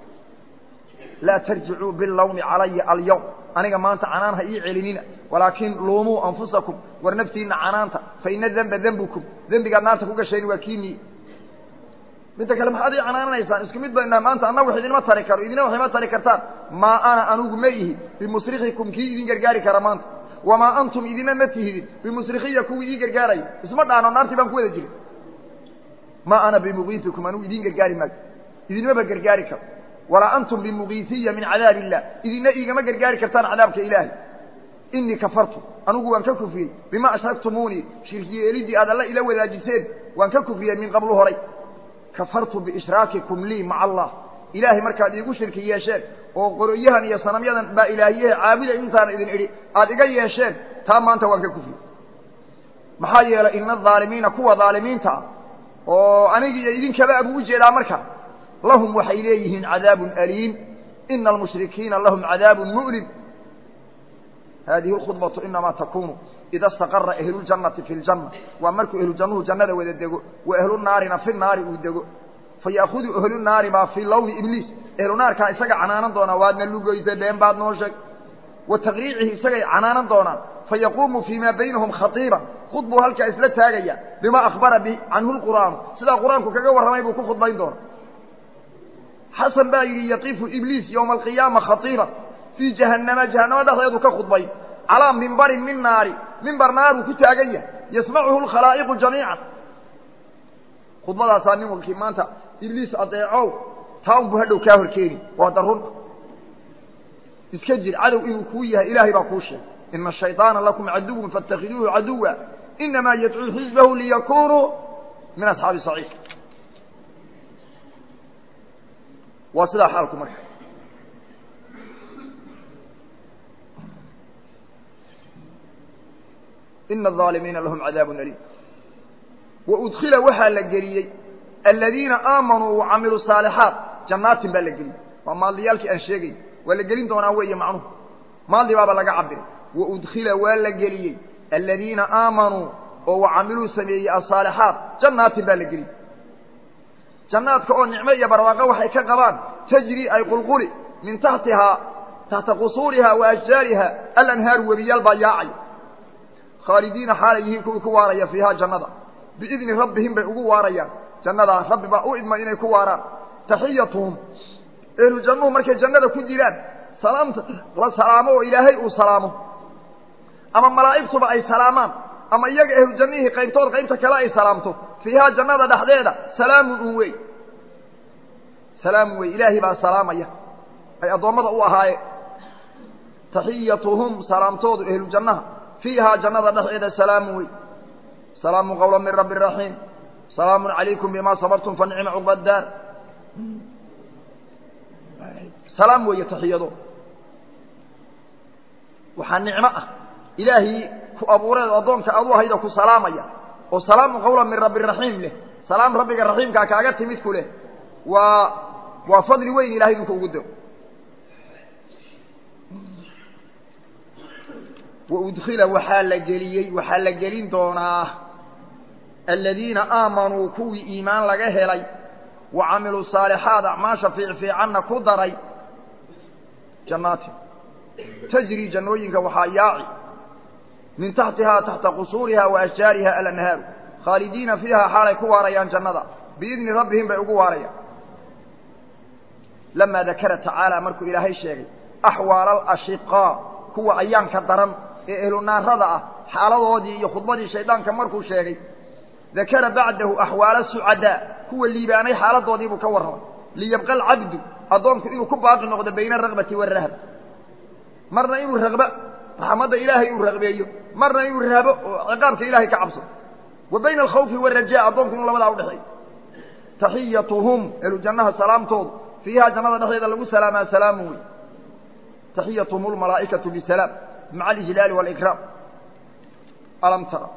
S1: laa tarjicuu bilawmi calaya alyawm aniga maanta canaan ha ii celinina walaakin luumuu anfusakum war naftiinna canaanta fa ina denba dembukum dembigaad naarta ku gasheen waa kiinii midda kale maxaad ii canaananaysaan isku mid baynu nahay maanta anna wax idinma tari karo idina wax ima tari kartaan maa ana anugu ma ihi bimusrikikum kii idin gargaari kara maanta wamaa antum idina ma tihidin bimusrikiya kuwii ii gargaaraya isma dhaano naartii baan ku wada jirin maa ana bimugiitikum anugu idin gargaari maayo idinmaba gargaari karo walaa antum bimugiitiya min cadaab illah idina iigama gargaari kartaan cadaabka ilaahay inii kafartu anugu waan ka kufriyey bima ashraktumuunii shirkiyeelidii aad alla ila wadaajiseen waan ka kufriyey min qablu horay kafartu biishraakikum lii maca allah ilaahay markaad iigu shirki yeesheen oo qoroyahan iyo sanamyadan baa ilaahiyaha caabuda intaan idin idhi aad iga yeesheen taa maanta waan ka kufriyey maxaa yeelay ina adaalimiina kuwa daalimiinta ah oo anigi iyo idinkaba abuu ujeedaa marka lahum waxay leeyihiin cadaabun aliim ina almushrikiina lahum cadaabun mu'lim hadihi اkhudbaةu inamaa takunu ida اstaqara ahluljannati fi اljanna waa markuu ahlujannuhu jannada wada dego wa ahlu naarina fi naari uu dego faya'hudu ahlu naari baa fii lawmi ibliis ahlu naarkaa isaga canaanan doonaa waadna lugoysay been baad noo sheeg wa taqriicihi isagay canaanan doonaan fayaquumu fii maa baynahum khaiiba khud buu halkaa isla taagaya bima akhbara bi canhu lqur'aanu sidaa qur-aanku kaga warramay buu ku khudbayn doona xasan baa yidhi yaqifu ibliis ywma alqiyaama khaiiba fii jahannama jahannamo dhexdeedu ka khudbay calaa mimbarin min naari mimbar naaruu ku taagan yahay yasmacuhu lkhalaa'iqu jamiican khudbadaasaa nin walkii maanta ibliis adeecow taa unbuu hadhow kaa horkeeni waa darun iska jir cadow inuu kuu yahay ilaahay baa kuu sheegay ina shayطaana lakum caduwun faاtakhiduuhu caduwa inamaa yadcuu xisbahu liyakunuu min asxaabi saciid waa sidaa xaalku marka ina الظaalimiina lahum cadaabu aliim waudkila waxaa la geliyey aladiina aamanuu wacamiluu saalixaat jannaatin baa la geliyey waa maaldiyaalkii aan sheegay waa la gelin doonaa weeye macnuhu maaldi baaba laga cabiray waudkila waa la geliyey aladiina aamanuu oo wacamiluu sameeyey asaalixaat jannaatin baa la geliy jannaadka oo nicmo iyo barwaaqo waxay ka qabaan tajri ay qulquli min taxtihaa taxta qusuuriha wa ashjaariha alanhaaru webiyaal baa yaacay khaalidiina xaalay yihiin kuwii ku waaraya fiihaa jannada biidni rabbihim bay ugu waarayaan jannadaa rabbi baa u idma inay ku waaraan taxiyatuhum ehlu jannuhu markay jannada ku jiraan salaamta la salaamo oo ilaahay uu salaamo ama malaa'igtuba ay salaamaan ama iyaga ehlu jannihii qaybtood qaybta kale ay salaamto fiihaa jannada dhexdeeda salaamun un wey salaamun wey ilaahay baa salaamaya ay addoommada u ahaayeen taxiyatuhum salaamtoodu ehlu jannaha fiihaa jannada dhexdeeda salaamun wey salaamun qawla min rabbi raxiim salaamun calaykum bima sabartum fa nicma cuqba daar salaam weeye taxiyado waxaa nicmo ah ilaahay ku abuureed addoonka aad u ahayda ku salaamaya oo salaamun qawla min rabbi raxiim leh salaam rabbiga raxiimkaa kaaga timid ku leh waa waa fadli weyn ilahay inuu kuugu diro waudkhila waxaa la geliyey waxaa la gelin doonaa aladiina aamanuu kuwii iimaan laga helay wa camiluu saalixaat acmaasha fiicfiicanna ku daray jannaatin tajri jannooyinka waxaa yaaci min taxtihaa taxta qusuuriha wa ashjaariha alanhaaru khaalidiina fiiha xaalay ku waarayaan jannada biidni rabbihim bay ugu waarayaan lamaa dakara tacaala markuu ilaahay sheegay axwaala alashiqaa kuwa ayaanka daran ee ehlu naarada ah xaaladoodii iyo khudbadii shaydaanka markuu sheegay dakara bacdahu axwaala sucadaa kuwa liibaanay xaaladoodii buu ka warramay liyabqa alcabdu addoonku inuu ku baaqi noqdo bayna araqbati waarahb marna inuu raqba raxmadda ilaahay uu raqbeeyo marna inuu rahbo oo ciqaabka ilahay ka cabso wa bayna alkhawfi waalrajaa addoonku inuu labadaa udhexeeyo taxiyatuhum ehlu jannaha salaamtoodu fiihaa jannada dhexdeeda lagu salaamaa salaamu wey taxiyatuhum almalaa'ikatu bisalaam maca alijlaali waalikraam alam tara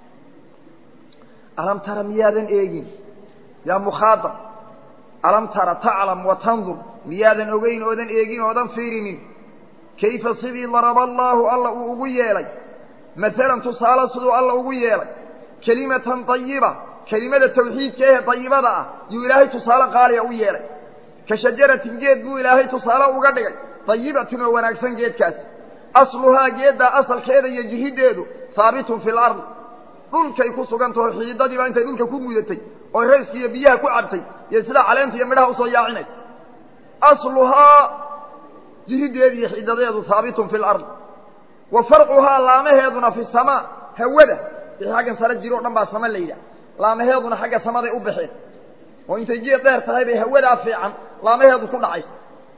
S1: alam tara miyaadan eegin yaa mukhaadab alam tara taclam wa tandur miyaadan ogeyn oodan eegin oodan fiirinin kayfa sidii daraba allaahu alla uu ugu yeelay maalan tusaale siduu alla ugu yeelay kelimatan dayiba kelimada tawxiidka ehe dayibada ah yuu ilaahay tusaale qaaliya u yeelay ka shajaratin geed buu ilaahay tusaale uga dhigay dayibatin oo wanaagsan geedkaasi asluhaa geeddaa asalkeeda iyo jihiddeedu haabitun fi lardi dhulkay ku sugantaho xiidadiiba intay dhulka ku mudatay oo rayska iyo biyaha ku cabtay iyo sidaa caleenta iyo midhaha usoo yaacinaysa asluhaa jihiddeedu iyo xiidadeedu haabitun fi lardi wa farcuhaa laamaheeduna fi samaa hawada wixii xaggan sare jiro o dhan baa sama la yidhaah laamaheeduna xagga samaday u baxeen oo intay geed dheer tahay bay hawadaa fiican laamaheedu ku dhacaysa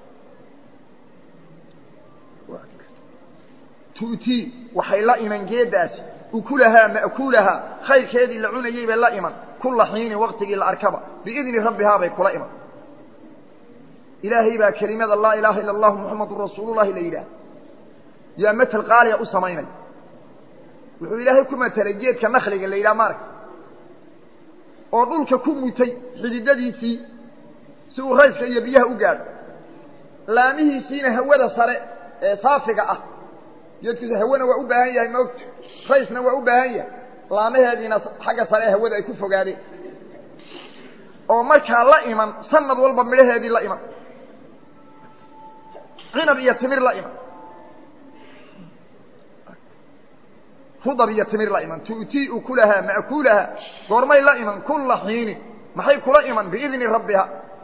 S1: tu'tii waxay la iman geeddaasi ukulahaa ma'kuulahaa khayrkeedii la cunayey bay la iman kulla xiinin waktigii la arkaba biidni rabbihaa bay kula iman ilaahay baa kelimada laa ilaaha ila allahu muxamadun rasuulullahi la yidhaah yaa matel qaaliya u samaynaya wuxuu ilaahay ku matelay geedka nakliga la yidhaha maaragta oo dhulka ku mutay xididadiisii si uu rayska iyo biyaha u gaadho laamihiisiina hawada sare ee saafiga ah geedkiisu hawana waa u baahan yahay maogta raysna waa u baahan yahay laamaheediina xagga sare ee hawada ay ku fogaadeen oo markaa la iman sanad walba midhaheedii la iman cinab iyo timir la iman rudab iyo timir la iman tu'tii ukulahaa ma'kuulahaa goormay la iman kulla xiinin maxay kula iman biidni rabbiha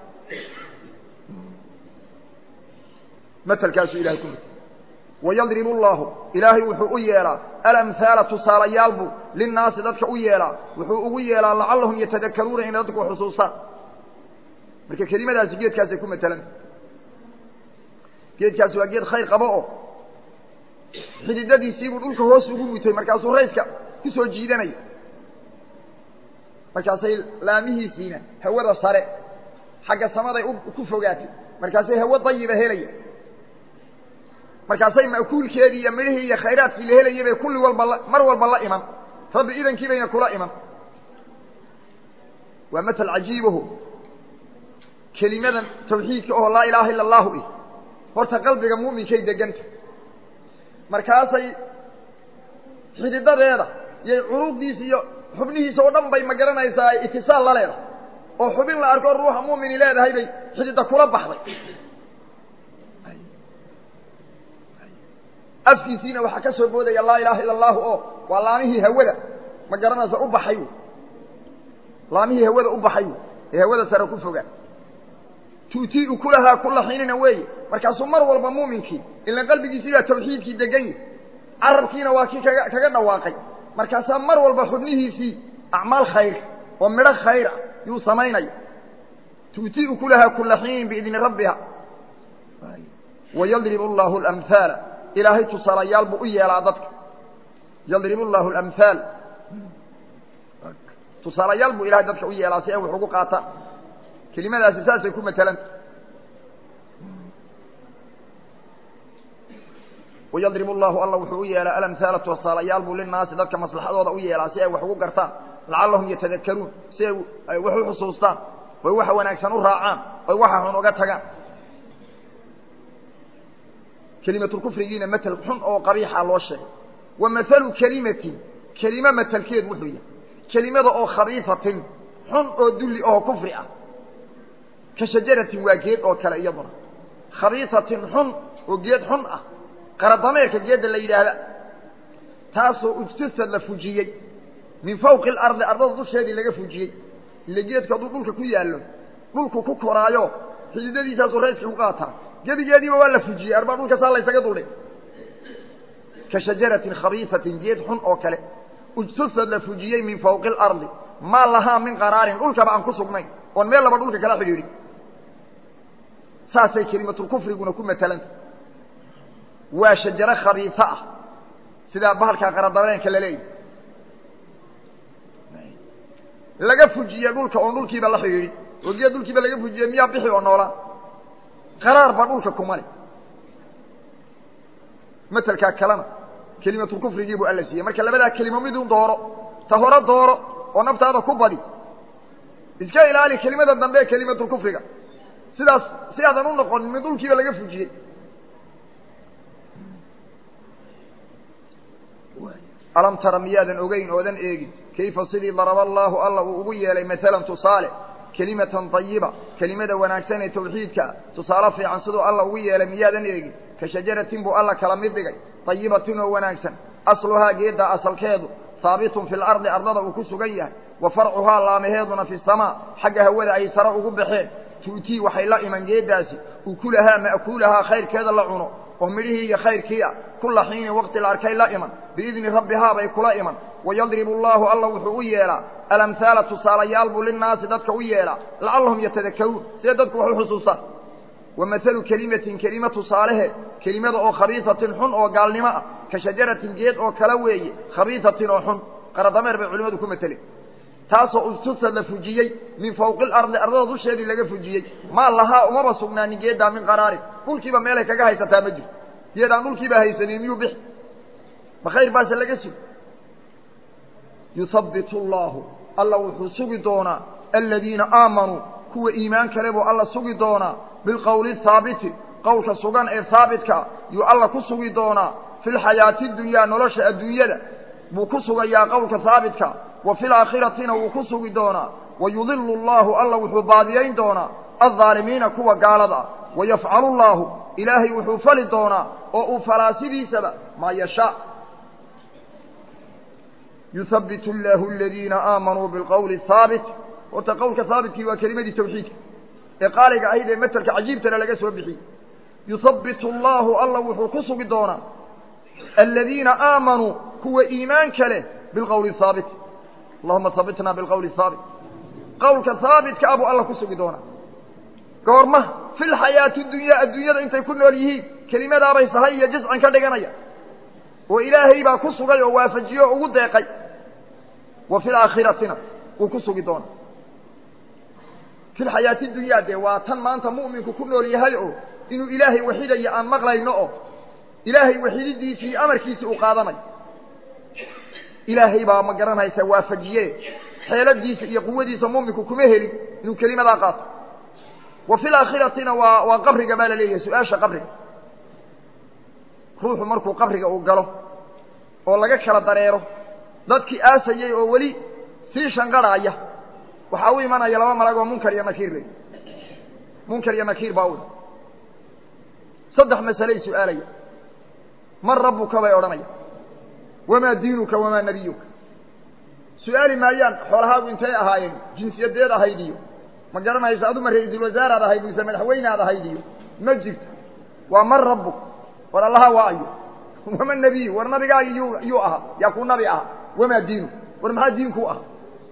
S1: matelkaasuu ilahay ku mutay wayadribu allaahu ilaahay wuxuu u yeelaa alamhaala tusaalayaal buu linnaasi dadka u yeelaa wuxuu ugu yeelaa lacallahum yatadakaruuna inay dadku xusuustaan marka kelimadaasi geedkaasay ku matelan geedkaasi waa geed khayr qabo oo xididadiisiibuu dhulka hoos ugu mutay markaasuu rayska ku soo jiidanaya markaasay laamihiisiina hawada sare xagga samaday ku fogaatay markaasay hawo dayiba helaya markaasay ma'kuulkeedii iyo midhihii iyo khayraadkii la helayay bay kulli walba mar walba la iman rabbi idankii bayna kula iman waa matal cajiibaho kelimadan tawxiidka oo laa ilaaha ila allahu ih horta qalbiga muuminkay deganta markaasay xididadeeda yay curuuqdiisa iyo xubnihiisa oo dhan bay ma garanaysaa itisaal la leedahay oo xubin la arko ruuxa mu'mini leedahay bay xidida kula baxday afkiisiina waxaa ka soo boodaya laa ilaaha ila allahu oo waa laamihii hawada ma garanaysa u baxay laamihii hawada u baxay ee hawada sare ku fogaa tuutii'u kulahaa kula xiinina weeye markaasuu mar walba muuminkii ilan qalbigiisii baa tawxiidkii degan yahi carabkiina waa kii kaga kaga dhawaaqay markaasaa mar walba xubnihiisii acmaal khayr oo midho khayr ah yuu samaynaya tuutii'u kulahaa kula xiinin biidni rabbiha wayadribu allahu alamhaala ilaahay tusaalayaal buu u yeelaa dadka yadribu allahu alamhaal tusaalayaal buu ilahay dadka u yeelaa si ay wax ugu qaataan kelimadaasi saasay ku matelanta wayadribu allahu alla wuxuu u yeelaa alamhaala tusaalayaal buu linaasi dadka maslaxadooda u yeelaa si ay wax ugu gartaan lacallahum yatadakaruun si ay wax u xusuustaan oy waxa wanaagsan u raacaan oy waxa xun uga tagaan kelimatulkufrigiina matel xun oo qabiixa loo sheegay wa mathalu kelimatin kelime matelkeed wuxuu yahay kelimada oo khabiifatin xun oo dulli oo kufri ah ka shajaratin waa geed oo kale iyaduna khabiisatin xun oo geed xun ah qaradameerka geedda la yidhaahda taasoo ujtasad la fujiyey min fawqi alardi ardada dusheedii laga fujiyey ile geedka hadduu dhulka ku yaallo dhulku ku koraayo xididadiisaasuu rayskii ku qaataa gebigeediiba waa la fujiyey arbaa dhulka saa laysaga duldhay ka shajaratin khabiisatin geed xun oo kale ujtasad la fujiyey min fawqi alardi maa lahaa min qaraarin dhulkaba aan ku sugnayn oon meel laba dhulka kala xidhiidhin saasay kelimatulkufriguna ku matalanta waa shajaro khabiisa ah sidaa bahalkaa qaradabeenka la leeyahy laga fujiye dhulka oon dhulkiiba la xidhiidhin oo geed dhulkiiba laga fujiye miyaa bixi oo noolaa qaraar baa dhulka kumale matelkaa kalena kelimatulkufrigii buu alla siiyey marka labadaa kelimo midun dooro ta hore dooro oo naftaada ku badi iska ilaali kelimada dambe ee kelimatulkufriga sidaas si aadan u noqonin mid dhulkiiba laga fujiyey alam tara miyaadan ogeyn oodan eegin kayfa sidii daraba allaahu alla uu ugu yeelay maalan tusaale kelimatan ayiba kelimada wanaagsan ee tawxiidkaa tusaale fiican siduu alla ugu yeelay miyaadan eegin ka shajaratin buu alla kala mid dhigay ayibatin oo wanaagsan asluhaa geedda asalkeedu haabitun fi lardi ardada uu ku sugan yahay wa farcuhaa laamaheeduna fi samaa xagga hawada ay sare ugu baxeen tu'tii waxay la iman geeddaasi ukulahaa ma'kuulahaa khayrkeeda la cuno oo midhihii iyo khayrkii ah kula xiinin waqti la arkay la iman biidni rabbihaa bay kula iman wayadribu allaahu alla wuxuu u yeelaa alamhaala tusaalayaal buu linnaasi dadka u yeelaa lacallahum yatadakaruun see dadku wax u xusuustaan wa mathalu kelimatin kelima tusaaleheed kelimada oo khabiisatin xun oo gaalnimo ah ka shajaratin geed oo kale weeye khabiisatin oo xun qaradameer bay culimadu ku mateleen taasoo ustusad la fujiyey min fawqi alardi ardada dusheedii laga fujiyey maa lahaa umaba sugnaanin geeddaa min qaraarin dhulkiiba meelay kaga haysataa ma jirto geed aan dhulkiiba haysanin miyuu bixi ma khayr baase laga sugi yuhabbitu allaahu alla wuxuu sugi doonaa aladiina aamanuu kuwa iimaan kale buu alla sugi doonaa bilqowli haabiti qowlka sugan ee haabitka yuu alla ku sugi doonaa fi lxayaati dunyaa nolosha adduunyada buu ku sugayaa qowlka haabitka wa fi laakhiratina wuu ku sugi doonaa wayudilu allaahu alla wuxuu baadiyayn doonaa aldaalimiina kuwa gaalada ah wayafcalu llaahu ilaahay wuxuu fali doonaa oo uu falaa sidiisaba maa yashaa yuhabbitu allaahu aladiina aamanuu bilqowli haabit horta qowlka haabitkii waa kelimadii tawxiidka ee qaaliga ahayd ee matelka cajiibtana laga soo bixiyey yuhabbitu allaahu alla wuxuu ku sugi doonaa aladiina aamanuu kuwa iimaanka leh bilqowli haabit allahuma habitna bilqowli haabit qowlka haabitka ah buu alla ku sugi doonaa goorma fi lxayaati dunyaa adduunyada intay ku nool yihiin kelimadaabay sahay iyo jiscan ka dhiganaya oo ilaahay baa ku sugay oo waafajiye oo ugu deeqay wa fi laakhiratina wuu ku sugi doonaa fi lxayaati dunyaa dee waa tan maanta mu'minku ku nool yahay oo inuu ilaahay waxidayo aan maqlayno oo ilaahay waxididiisii iyo amarkiisii uu qaadanayo ilaahay baa ma garanaysa waafajiye xeeladiisa iyo quwadiisa mu'minku kuma helin inuu kelimadaa qaato wa fi laakhiratina waa waa qabriga baa la leeyahay su-aasha qabriga ruuxu markuu qabriga uu galo oo laga kala dareero dadkii aasayey oo weli sii shanqadhaaya waxaa u imanaya laba malag oo munkar iyo nakiir le munkar iyo nakiir baa u saddex masaley su-aalaya man rabbuka bay odhanaya wamaa diinuka wamaa nebiyuka su-aali maayaan xoolahaagu intay ahaayeen jinsiyadeed ahayd iyo ma garanaysa aduma ra-iisul wasaaraad ahayd mise madaxweynead ahayd iyo ma jirto waa man rabbuk war allaha waa ayo wama nebiyu war nabigaagi yuu yuu ahaa yaa kuu nabi aha wamaa diinu war maxaa diinkuu aha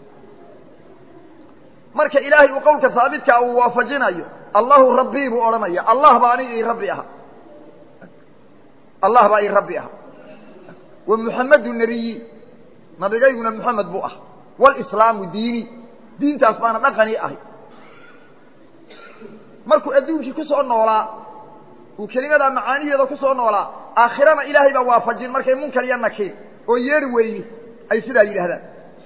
S1: marka ilaahay uu qowlka haabitkaa uu waafajinayo allahu rabbii buu odhanaya allah baa aniga ii rabbi aha allah baa ii rabbi aha wa muxamedu nebiyi nabigayguna muxamed buu ah walislaamu diini diintaas baana dhaqanii ahay markuu adduunkii ku soo noolaa uu kelimadaa macaaniheeda ku soo noolaa aakhirana ilaahay baa waafajin markay munkar iyo nakiir oo yeeri weyni ay sidaa yidhaahdaan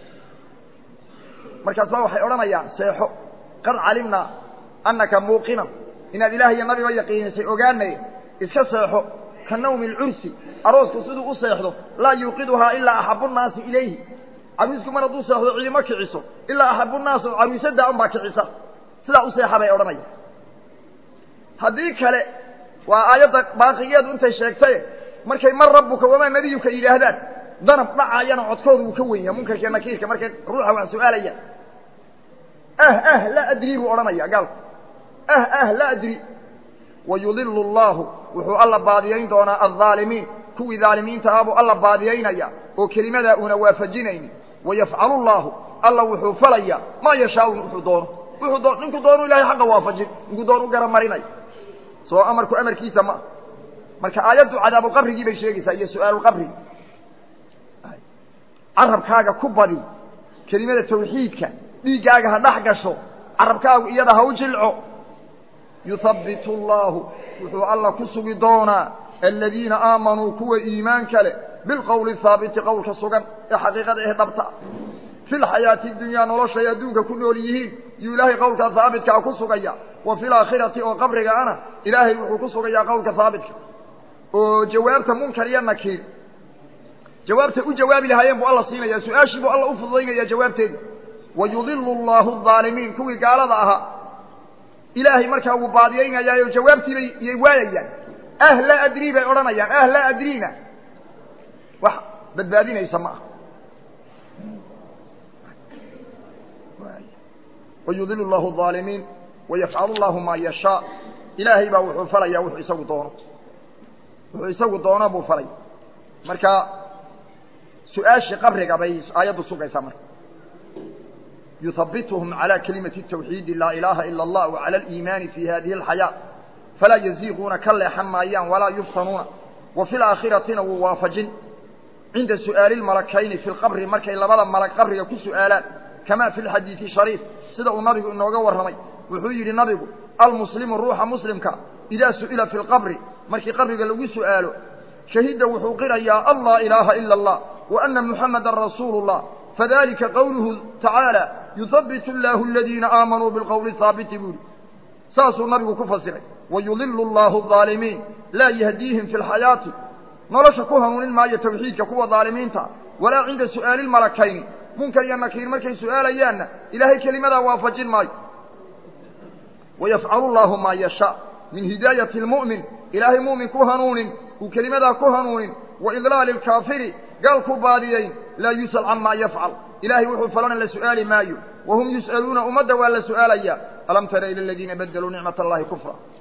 S1: markaas baa waxay odhanayaan seexo qad calimnaa annaka muuqinan inaad ilaah iyo nabiba yaqiinisay ogaanay iska seexo ka nawmi alcursi aroosku siduu u seexdo laa yuuqiduhaa ilaa axabu nnaasi ilayhi caruusku mar hadduu seexdo cidima kiciso ilaa axabu nnaas oo caruusadaa unbaa kicisa sidaa u seexa bay odhanaya haddii kale waa aayadda baaqigeedu intay sheegtaye markay mar rabbuka wamaa nebiyuka yidhaahdaan danab dhacaayana codkooda wuu ka wen yaha munkarkiiyo nakiirka markay ruuxa wax su-aalayaan ah ah laa adrii buu odhanaya gaalku ah ah laa adri wayudilu allahu wuxuu alla baadiyayn doonaa aldaalimiin kuwii daalimiinta ah buu alla baadiyaynaya oo kelimadaa uuna waafajinaynin wayafcalu llaahu alla wuxuu falaya maa yashaau wuxuu doono wuxuu doo ninkuu doonu ilahay xaqa waafajin ninkuu doon u garamarinay soo amarku amarkiisa ma marka aayaddu cadaabu qabrigii bay sheegaysaa iyo su-aalulqabri carabkaaga ku badi kelimada tawxiidka dhiiggaaga ha dhex gasho carabkaagu iyada ha u jilco yuhabbitu allaahu wuxuu alla ku sugi doonaa aladiina aamanuu kuwa iimaanka leh bilqowli haabiti qowlka sugan ee xaqiiqada ee dhabta fi lxayaati dunyaa noloshay adduunka ku nool yihiin yuu ilaahay qowlka haabitkaa ku sugaya wa fi laakhirati oo qabriga ana ilaahay wuxuu ku sugayaa qowlka haabitka oo jawaabta munkar iyo nakiir jawaabtay u jawaabi lahaayeen buu alla siinaya su-aashii buu alla u fududaynaya jawaabteeda wayudilu allahu aalimiin kuwii gaalada ahaa ilaahay markaa wuu baadiyaynayaayo jawaabtiibay iyay waayayaan ah laa adrii bay odhanayaan ah laa adriina wax badbaadinaysa ma aha wayudilu llahu aalimiin wayafcalu llahu maa yashaa ilaahay baa wuxuu falaya wuxuu isagu doono wuxuu isagu doono buu falay marka su-aashii qabriga bay aayaddu sugaysaa marka yuhabbituhum calى kalimati tawxiidi laa ilaaha ila allah wa cala aliimaani fi hadihi alxayaa falaa yaziiquuna ka leexan maayaan walaa yuftanuuna wa fi laakhiratina wuu waafajin cinda su'aali lmalakayni fi lqabri markay labada malag qabriga ku su'aalaan kama fi lxadiidi shariif sida uu nabigu inooga warramay wuxuu yidhi nabigu almuslimu ruuxa muslimka idaa su'ila fi lqabri markii qabriga lagu su'aalo shahida wuxuu qirayaa an laa ilaaha ila allah wa ana muxamadan rasuulu llah fadalika qowluhu tacaala yuhabitu allahu aladiina aamanuu bilqowli haabiti buu yihi saasuu nabigu ku fasiray wayudilu allahu aalimiin laa yahdiihim fi lxayaati nolosha ku hanuunin maayo tawxiidka kuwa daalimiinta walaa cinda su'aali lmalakayni munkar iyo nakiir markay su'aalayaanna ilaahay kelimadaa waafajin maayo wayafcalu llahu maa yashaa min hidaayati lmu'min ilaahay mu'min ku hanuunin uu kelimadaa ku hanuunin wa idlaali lkaafiri gaal ku baadiyayn laa yus'al camaa yafcal ilaahay wuxuu falana la su'aali maayo wahum yus'aluuna ummadda waa la su'aalayaa alam tara ila aladiina badaluu nicmat allahi kufra